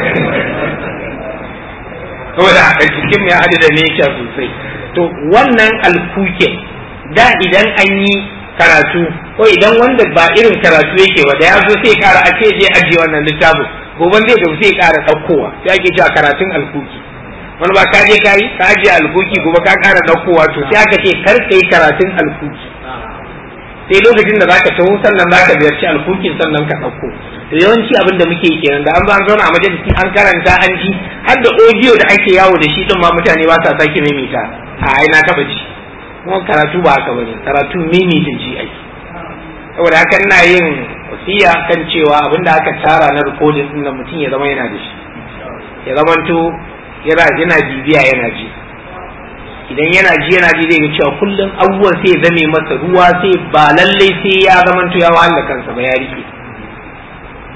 Speaker 3: saboda a cikin ya haɗu da nature sosai to wannan alkuke da idan an yi karatu ko idan wanda ba irin karatu yake ba da ya zo sai kara a ce je ajiye wannan littafin goban zai tafi sai kara ɗaukowa sai ake cewa karatun alkuki wani ba ka je ka yi ka ajiye alkuki gobe ka kara ɗaukowa to sai aka ce kar ka yi karatun alkuki sai lokacin da zaka taho sannan zaka ziyarci alkukin sannan ka ɗauko to yawanci abin da muke kenan da an zo an zauna a majalisi an karanta an ji har da audio da ake yawo da shi din ma mutane ba sa sake maimaita a ai na taba ji kuma karatu ba haka bane karatu maimaita ji ake saboda haka ina yin wasiya kan cewa abin da aka tara na recording din nan mutum ya zama yana da shi ya zamanto yana yana bibiya yana ji idan yana ji yana ji zai ga cewa kullum abubuwan sai ya zame masa ruwa sai ba lallai sai ya zamanto ya wahala kansa ba ya rike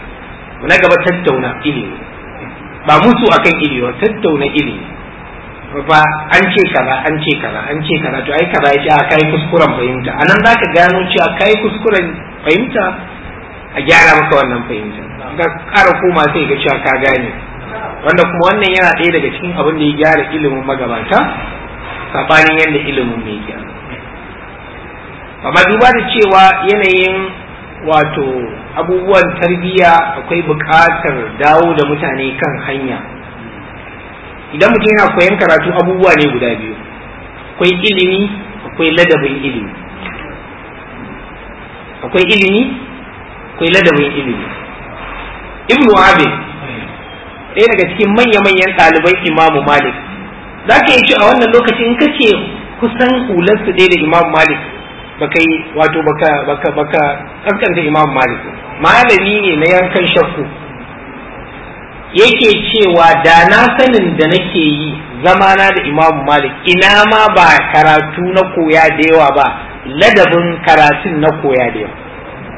Speaker 3: na gaba tattauna ilimi ba musu akan ilimi ba tattauna ilimi ba an ce kaza an ce kaza an ce kaza to ai kaza yace a kai kuskuren fahimta anan zaka gano cewa kai kuskuren fahimta a gyara maka wannan fahimta ga ƙara koma sai ga cewa ka gane wanda kuma wannan yana ɗaya daga cikin abin da ya gyara ilimin magabata sabanin yadda ilimin mai gyara amma duba da cewa yanayin wato abubuwan tarbiyya akwai buƙatar dawo da mutane kan hanya idan mutum yana koyon karatu abubuwa ne guda biyu akwai ilimi akwai ladabin ilimi akwai ilimi akwai ladabin ilimi ibnu abin ɗaya daga cikin manya-manyan ɗaliban imamu malik za ka yi ci a wannan lokaci in ka ce kusan hularsu ɗaya da imamu malik baka yi wato baka baka baka kaskanta imamu malik malami ne na yankan shakku yake cewa da na sanin da nake yi zamana da imamu malik ina ma ba karatu na koya da yawa ba ladabin karatun na koya da yawa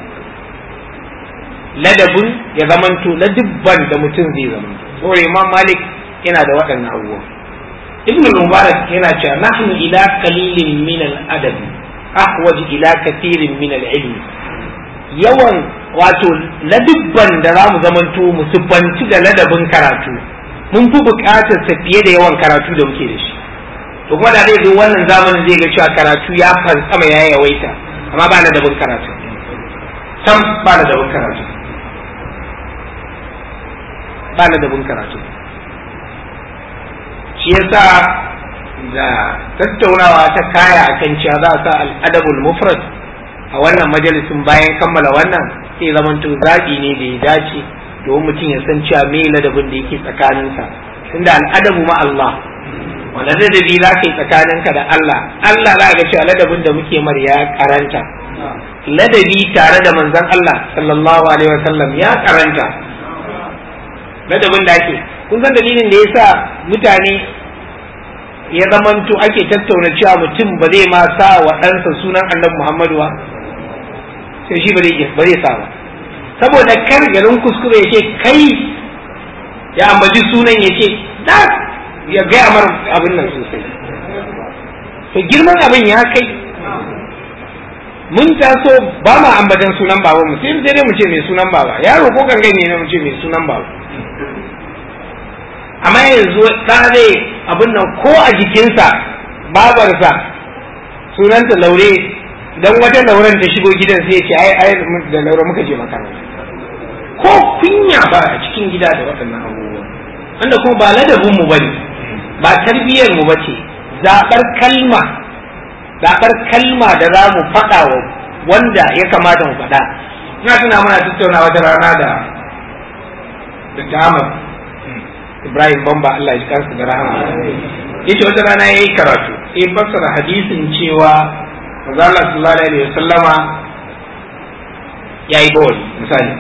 Speaker 3: ladabin ya zamanto ladubban da mutum zai zamanto saboda imam malik yana da waɗannan abubuwa ibn mubarak yana cewa nahnu ila qalilin min al-adab ahwaj ila kathirin min al-ilm yawan wato ladubban da za mu zamanto mu siffanci da ladabin karatu mun fi buƙatar sa fiye da yawan karatu da muke da shi to kuma da zai zo wannan zamanin zai ga cewa karatu ya fantsama ya yawaita amma ba ladabin karatu sam ba ladabin karatu ba ladabin karatu shi yasa da tattaunawa ta kaya akan cewa za a sa al'adabul mufrad a wannan majalisin bayan kammala wannan sai zamanto zaɓi ne da ya dace domin mutum ya san cewa me ladabin da yake tsakaninsa tunda al'adabu ma Allah wanda ladabi za ka yi tsakaninka da Allah Allah za ga cewa ladabin da muke mar ya karanta ladabi tare da manzon Allah sallallahu alaihi wasallam ya karanta ladabin da ake kun san dalilin da yasa mutane ya zamanto ake tattauna cewa mutum ba zai ma sa wa ɗansa sunan annabi Muhammadu ba sai shi ba zai sa ba saboda kar garin kuskure ya ce kai ya ambaci sunan ya ce da ya gaya mar abin nan sosai to girman abin ya kai mun taso ba ma ambatan sunan baba mu sai dai mu ce mai sunan baba yaro ko gangane ne mu ce mai sunan baba amma yanzu ta zai abin nan ko a jikinsa babarsa sunanta laure dan wata lauren ta shigo gidan sai ya ce ai ai da laure muka je makaranta ko kunya ba a cikin gida da waɗannan abubuwa wanda kuma ba ladabin mu bane ba tarbiyyar mu bace zabar kalma zabar kalma da za mu faɗa wa wanda ya kamata mu faɗa ina tuna muna tattauna wata rana da da Ahmad Ibrahim Bamba Allah ya kansa da rahama yace wata rana yayi karatu sai fassara hadisin cewa manzo Allah sallallahu alaihi wasallama yayi bawli misali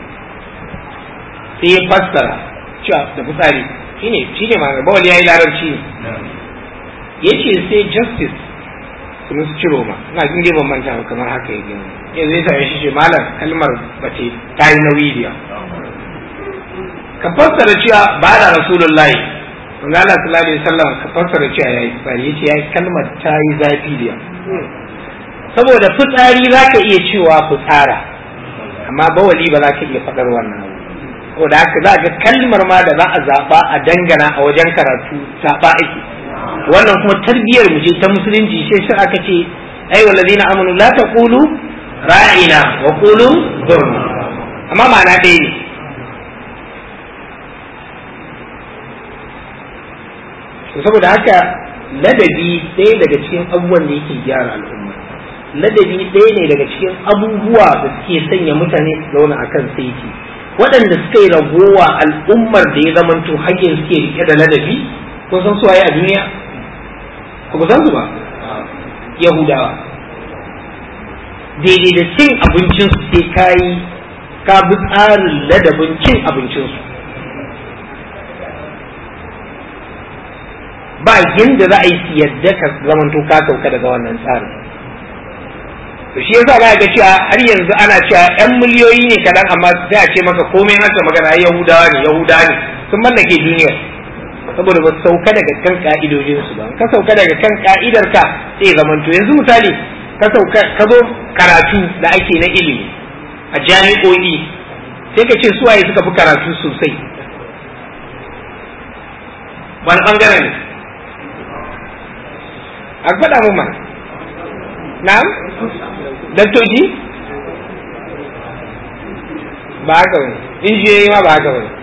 Speaker 3: sai ya fassara cewa da fitsari shine shine ma bawli yayi larabci yace sai justice kuma su ciro ma ina jin dai ban manta ba kamar haka yake yanzu ya same shi ce malam kalmar bace ta yi nauyi da ka fassara cewa ba da rasulullahi manzo Allah sallallahu alaihi wasallam ka fassara cewa yayi fitsari yace yayi kalmar ta yi zafi da saboda fitsari zaka iya cewa fitsara amma bawali ba za ka iya faɗar wannan saboda haka za ga kalmar ma da za a zaɓa a dangana a wajen karatu saɓa ake wannan kuma tarbiyyar mu ce ta musulunci sai sai aka ce ai wallazina amanu la taqulu ra'ina wa qulu zurna amma ma'ana ɗaya ne saboda haka ladabi ɗaya daga cikin abubuwan da yake gyara al'umma ladabi ɗaya ne daga cikin abubuwa da suke sanya mutane su zauna a kan saiti waɗanda suka yi ragowa al'ummar da ya zamanto haƙƙin suke rike da ladabi ko san su waye a duniya ko ba san su ba yahudawa daidai da cin abincinsu sai ka yi ka bi tsarin ladabin cin abincinsu ba yadda za a yi su yadda ka zamanto ka sauka daga wannan tsarin to shi yasa ga cewa har yanzu ana cewa yan miliyoyi ne kadan amma sai a ce maka komai haka magana yahudawa ne yahudawa ne sun mallake duniya saboda ba sauka daga kan ka'idojin su ba ka sauka daga kan ka'idar ka sai zaman to yanzu misali ka sauka ka zo karatu da ake na ilimi a jami'o'i sai ka ce suwaye suka fi karatu sosai wani bangare ne a faɗa mu mana na'am daktoci ba haka bane injiniyoyi ma ba haka bane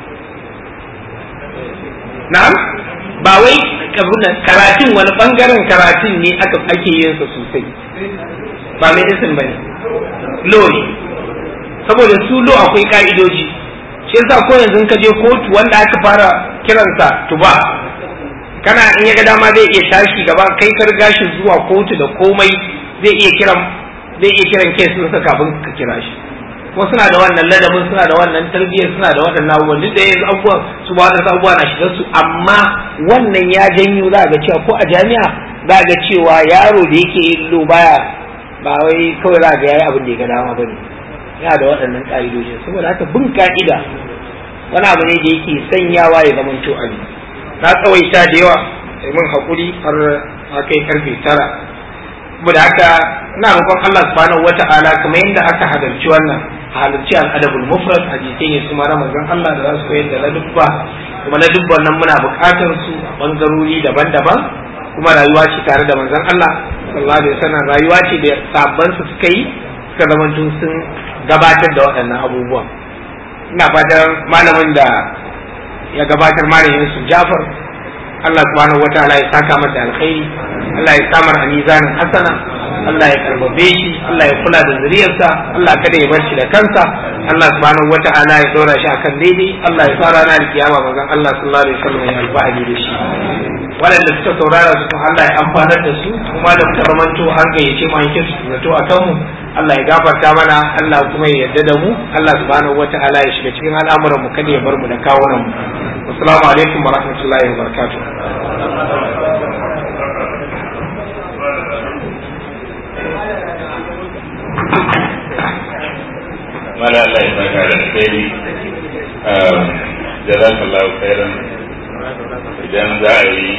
Speaker 3: na'am ba wai karatun wani bangaren karatun ne aka ake yin sa sosai ba medicine bane law ne saboda su law akwai ka'idoji shi yasa ko yanzu ka je kotu wanda aka fara kiransa tuba kana in ya ga dama zai iya tashi gaba kai ka riga shi zuwa kotu da komai zai iya kiran zai iya kiran kes ɗinsa kafin ka kira shi ko suna da wannan ladabin suna da wannan tarbiyyar suna da waɗannan abubuwan duk da yanzu abubuwan su ba waɗansu abubuwa na shigar su amma wannan ya janyo za ga cewa ko a jami'a za ga cewa yaro da yake yin lo baya ba wai kawai za ga yayi abin da ya ga dama bane yana da waɗannan ƙa'idojin saboda haka bin ka'ida wani abu ne da yake sanyawa ya zama to ali na tsawaita da yawa mun haƙuri har a kai karfe tara saboda haka ina roƙon Allah subhanahu wata'ala kamar yadda aka halarci wannan halarci al'adabul mufrad hadisai ne su mara manzon Allah da za su koyar da ladubba kuma ladubban nan muna buƙatar su a bangarori daban-daban kuma rayuwa ce tare da manzon Allah sallallahu alaihi wasallam rayuwa ce da sabban su suka yi suka zamanto sun gabatar da waɗannan abubuwan ina fatan malamin da ya gabatar malamin su Jafar Allah subhanahu wataala ya saka mata alkhairi Allah ya samar a mizanin hasana Allah ya karbabe shi Allah ya kula da zuriyarsa Allah kada ya bar shi da kansa Allah subhanahu wataala ya dora shi akan daidai Allah ya fara na kiyama manzon Allah sallallahu alaihi wasallam ya alfahari da shi waɗanda suka saurara su Allah ya amfanar da su kuma da muka zamanto an gayyace mu an kinsu zato a kanmu Allah ya gafarta mana Allah kuma ya yarda da mu Allah subhanahu wataala ya shiga cikin al'amuran mu kada ya bar mu da kawunan mu assalamu alaikum wa rahmatullahi wa barakatuh
Speaker 2: mala Allah ya saka da alkhairi jazakallahu khairan idan za a yi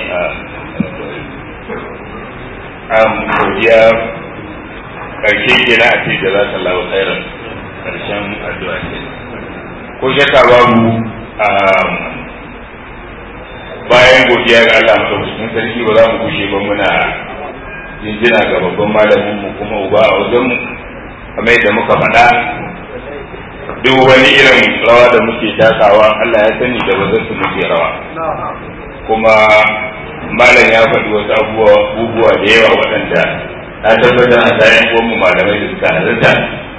Speaker 2: a godiya karshe kenan a ce jazakallahu khairan karshen addu'a ce ko shakka babu bayan godiya ga Allah madaukakin sarki ba za mu gushe ba muna jinjina ga babban malamin mu kuma uba a wajen mu kamar yadda muka faɗa duk wani irin rawa da muke takawa Allah ya sani da bazan su muke rawa kuma malam ya faɗi wasu abubuwa da yawa waɗanda na tabbatar a tsayin mu malamai da suka halarta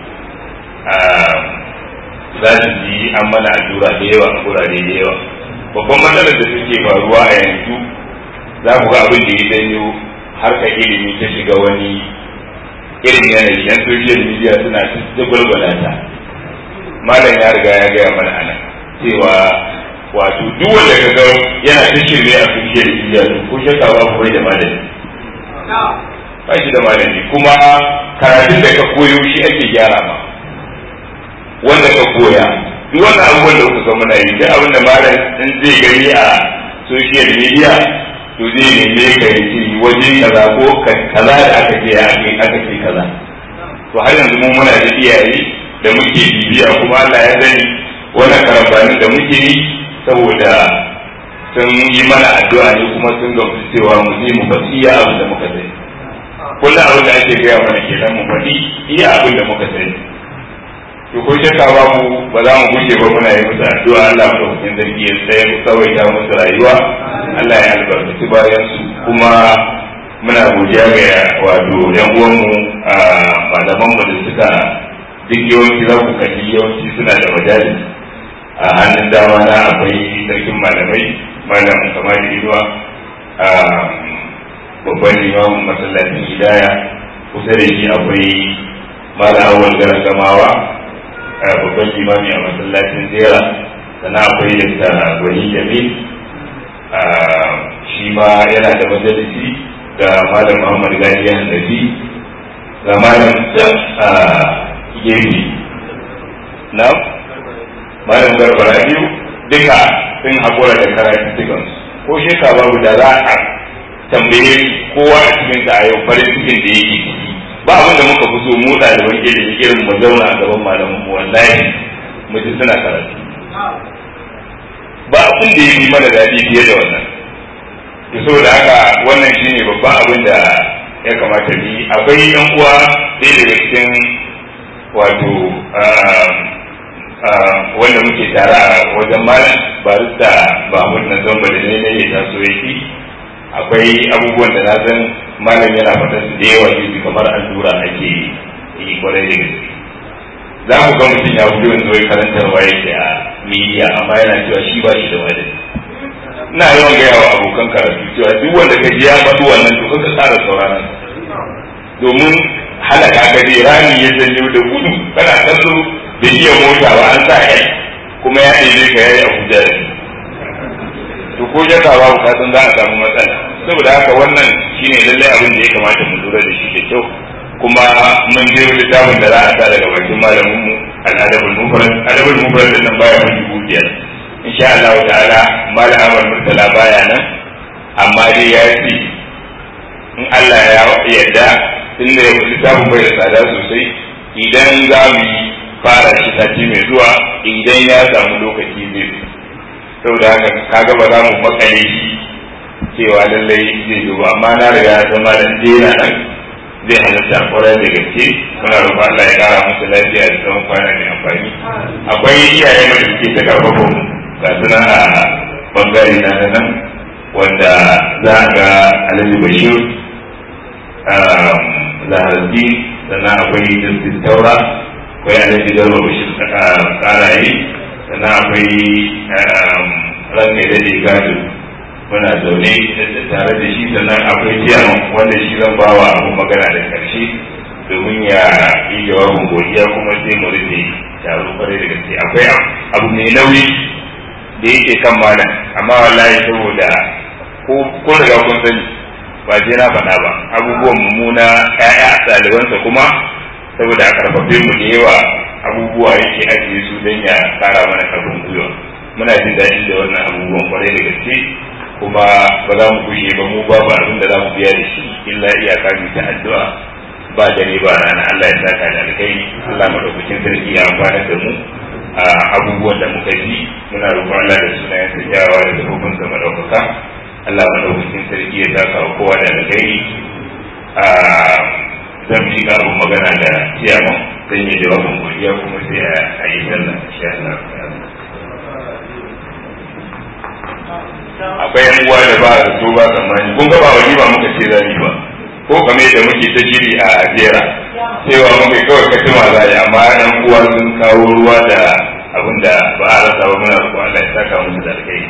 Speaker 2: za su ji an mana allura da yawa a kurare da yawa babban matsalar da suke faruwa a yanzu za ku ga abin da ya janyo harkar ilimi ta shiga wani irin yanayi yan social media suna ta gwalgwala ta malam ya riga ya gaya mana ana cewa wato duk wanda ka ga yana ta shirme a social media ko shakka ba ku bai da malami ba shi da malami kuma karatun da ka koyo shi ake gyara ma wanda ka koya duk wannan abubuwan da kuka ga muna yi duk abin da malam in zai gani a social media to zai neme ka yi ce waje kaza ko kaza da aka ce aka ce kaza to har yanzu mu muna da iyaye da muke bibiya kuma Allah ya sani wannan karambanin da muke yi saboda sun yi mana addu'a ne kuma sun gamsu cewa mu je mu faɗi iya abin da muka sani kullum abin da ake gaya mana kenan mu faɗi iya abin da muka sani to ko shakka ba mu ba za mu gushe ba muna yi musu addu'a Allah mu ɗaukakin zargi ya tsaye mu tsawaita musu rayuwa Allah ya albarkaci bayan su kuma muna godiya ga wato yan uwanmu a malamanmu da suka duk yawanci za ku kalli yawanci suna da majalis a hannun dama na akwai sarkin malamai malam kamar inuwa a babban limamin masallacin hidaya kusa da shi akwai malam awal garan gamawa babban limami a masallacin zera sannan akwai da gwani jamil shi ma yana da majalisi ga malam muhammad gani ya hannabi ga malam gefe na malam garbara biyu duka sun haƙura da karatun ko shekara babu da za a tambaye kowa a cikin ta a yau farin cikin da yake ciki ba abin da muka fi so mu ɗaliban ilimi irin mu zauna a gaban malaman mu wallahi mu ji suna karatu ba abin da ya yi mana daɗi fiye da wannan to saboda haka wannan shine babban abin da ya kamata ni akwai yan uwa ɗaya daga cikin wato wanda muke tare a wajen malam barista Mahmud na zamba da ne ne ya taso yake akwai abubuwan da na san malam yana faɗa su da yawa yanzu kamar allura ake yi kwarai da gaske za mu ga mutum ya fito yanzu wai karantarwa yake a media amma yana cewa shi ba shi da wani ina yawan gaya wa abokan karatu cewa duk wanda ka ji ya faɗi wannan to ka tsara sauraron domin halaka ka je rami ya janyo da gudu kana kallo da iya mota ba an sa kai kuma ya ɗebe ka yayi abuja da to ko jaka babu ka san za a samu matsala saboda haka wannan shine lallai abin da ya kamata mu lura da shi da kyau kuma mun je littafin da za a sa daga bakin malamin mu al-adabul mufrad adabul mufrad din nan baya mun dubu biyar insha Allah ta'ala malam Ahmad Murtala baya nan amma dai ya ce in Allah ya yarda tunda ya littafin bai da tsada sosai idan za mu yi fara shi sati mai zuwa idan ya samu lokaci zai fi saboda haka kaga ba za mu makale shi cewa lallai zai zo ba amma na riga ya zama da dena nan zai halatta kwarai da gaske muna roƙon Allah ya kara musu lafiya da tsawon kwana mai amfani akwai iyaye da suke ta karfafa mu ga suna a bangare na nan wanda za a ga Alhaji Bashir Zaharbi sannan akwai Justice Taura akwai Alhaji Garba Bashir Karaye sannan akwai ranka da gado muna zaune tare da shi sannan akwai ciyaman wanda shi zan ba wa abu magana da karshe domin ya yi jawabin godiya kuma sai mu rufe taro kwarai da gaske akwai abu mai nauyi da yake kan mana amma wallahi saboda ko riga kun sani ba sai na faɗa ba abubuwan mummuna ƴaƴa ɗalibansa kuma saboda a karfafe mu da yawa abubuwa yake ajiye su don ya kara mana karfin gwiwa muna jin daɗi da wannan abubuwan kwarai da gaske kuma ba za mu gushe ba mu babu abin da za mu biya da shi illa iyaka mu ta addu'a ba dare ba rana Allah ya saka da alkhairi Allah madaukakin sarki ya amfana da mu a abubuwan da muka ji muna roƙon Allah da sunayen sa kyawawa da sabobin sa madaukaka Allah madaukakin sarki ya saka wa kowa da alkhairi a zan yi abin magana da ciyaman zan yi jawabin godiya kuma sai a yi sallah insha Allah akwai yan uwa da ba su so ba tsammani kun ga ba wani ba muka ce zani ba ko kamar da muke ta shiri a jera cewa muka kawai ka tuma zai amma yan uwa sun kawo ruwa da abin da ba a rasa ba muna roƙon Allah ya saka musu da alkai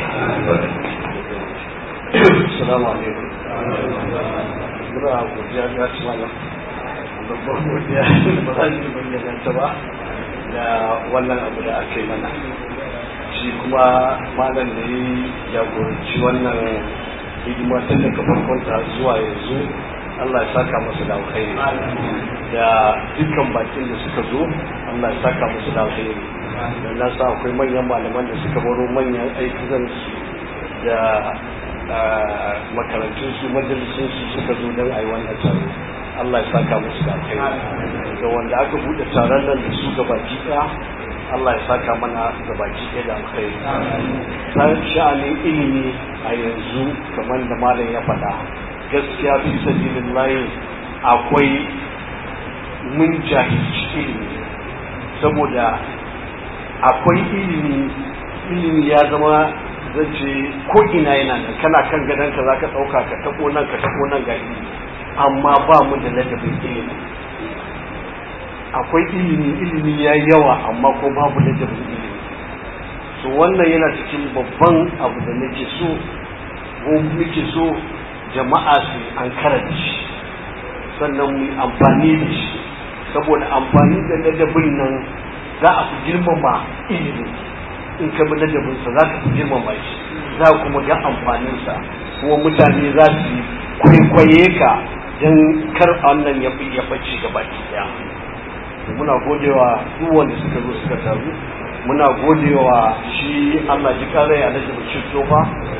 Speaker 4: Assalamu alaikum. Muna godiya ga ci malam. Babban godiya ba za ki bayyana ta ba da wannan abu da aka yi mana. shi kuma malam da ya jagoranci wannan hidima tun daga farkon ta zuwa yanzu Allah ya saka musu da alkhairi da dukkan bakin da suka zo Allah ya saka musu da alkhairi dan na sa akwai manyan malaman da suka baro manyan aikunan su da makarantun su majalisun su suka zo don ayi wannan taro Allah ya saka musu da alkhairi da wanda aka bude taron nan da su gabaki ɗaya Allah ya saka mana da baki ɗaya da alkhairi ta sha'anin ilimi a yanzu kamar da malam ya faɗa gaskiya fi sabilin layi akwai mun jahilci ilimi saboda akwai ilimi ilimi ya zama zace ko ina yana nan kana kan gadonka za ka ɗauka ka taɓo nan ka taɓo nan ga ilimi amma ba mu da ladabin ilimi akwai ilimi ilimi ya yawa amma ko babu ladabin ilimi so wannan yana cikin babban abu da nake so ko muke so jama'a su an da shi sannan mu amfani da shi saboda amfani da ladabin nan za a fi girmama ilimi in ka bi ladabinsa za ka fi girmama shi za kuma ga amfaninsa kuma mutane za su kwaikwaye ka don kar wannan ya fi ya ɓace gaba ɗaya muna godewa duk wanda suka zo suka taru muna godewa shi Allah ji kare a daga bacci tofa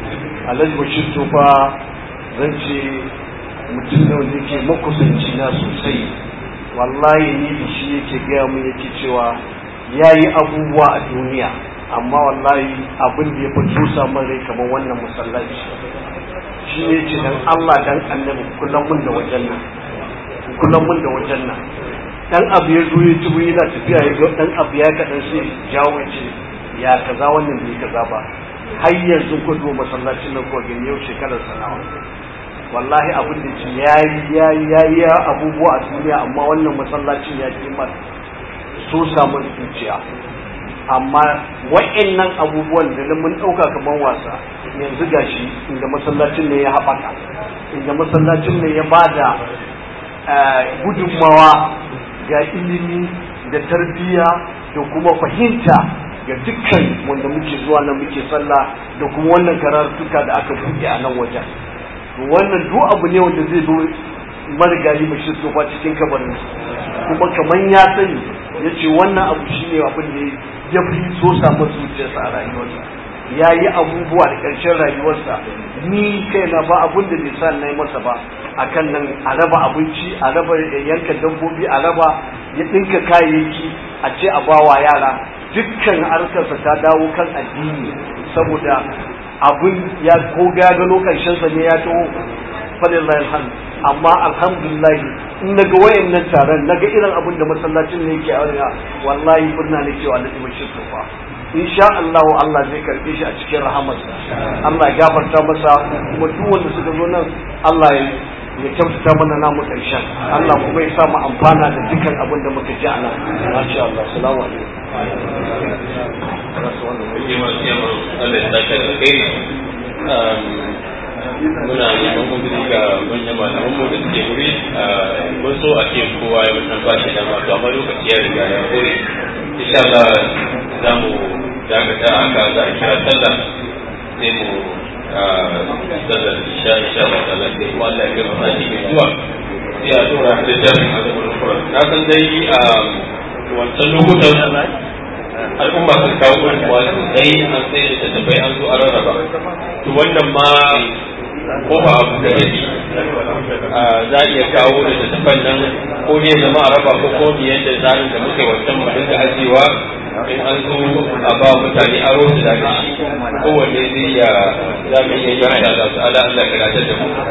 Speaker 4: alhaji bashir tofa zan ce mutum ne wanda yake makusanci na sosai wallahi ni da shi yake gaya mu yake cewa ya yi abubuwa a duniya amma wallahi abin da ya fi tusa min rai kamar wannan masallaci shi ne ce dan Allah dan annabi kullum mun da wajen nan kullum mun da wajen nan dan abu ya zo ya ci yana tafiya ya ga dan abu ya kadan sai jawo ce ya kaza wannan bai kaza ba har yanzu ku zo masallacin nan ko gani yau shekarar sanawa wallahi abin da ce yayi yayi yayi abubuwa a duniya amma wannan masallacin ya ke mar so samu zuciya amma wa'annan abubuwan da mun ɗauka kamar wasa yanzu gashi inda masallacin ne ya haɓaka inda masallacin ne ya bada gudunmawa ga ilimi da tarbiyya da kuma fahimta ga dukkan wanda muke zuwa nan muke sallah da kuma wannan karatuka da aka buɗe a nan wajen wannan duk abu ne wanda zai zo marigayi mai shi tsofa cikin kabarin kuma kamar ya sani ya ce wannan abu shine abin da ya fi so samun zuciyarsa a rayuwarsa ya yi abubuwa da ƙarshen rayuwarsa ni kaina ba abin da bai sa na yi masa ba a kan nan a raba abinci a raba yanka dabbobi a raba ya ɗinka kayayyaki a ce a bawa yara dukkan harkarsa ta dawo kan addini saboda abin ya ko gagano ƙarshensa ne ya taho falillahi alhamdu amma alhamdulillah in naga wayannan taron naga irin abin da masallacin ne yake aure wallahi murna ne cewa Allah ya shi tufa insha Allah Allah zai karbe shi a cikin rahamarsa Allah ya gafarta masa kuma duk wanda suka zo nan Allah ya ya kyautata mana namu karshen Allah kuma ya sa mu amfana da dukkan abin da muka ji a nan masha Allah assalamu alaikum
Speaker 1: Allah ya saka da kai muna neman uzuri ga manyan malaman mu da suke wuri mun so a ce kowa ya mutan ba shi dama to amma lokaci ya riga ya kore insha Allah za mu dakata haka za a kira sallah sai mu sallar isha insha Allah ta'ala sai kuma Allah ya kai mu sati mai zuwa sai a tura da jami'in azabul Qur'an na san dai a wancan lokutan al'umma sun kawo gudunmawa sosai an sai da tattafai an zo a rarraba to wannan ma ko ba abu da yake za a iya kawo da tattafan nan ko ne zama a raba ko ko biyan da tsarin da muka yi wancan mu dinga ajewa in an zo a ba mutane aro su daga shi kowanne zai ya za mu iya yi Allah ta'ala Allah ya da mu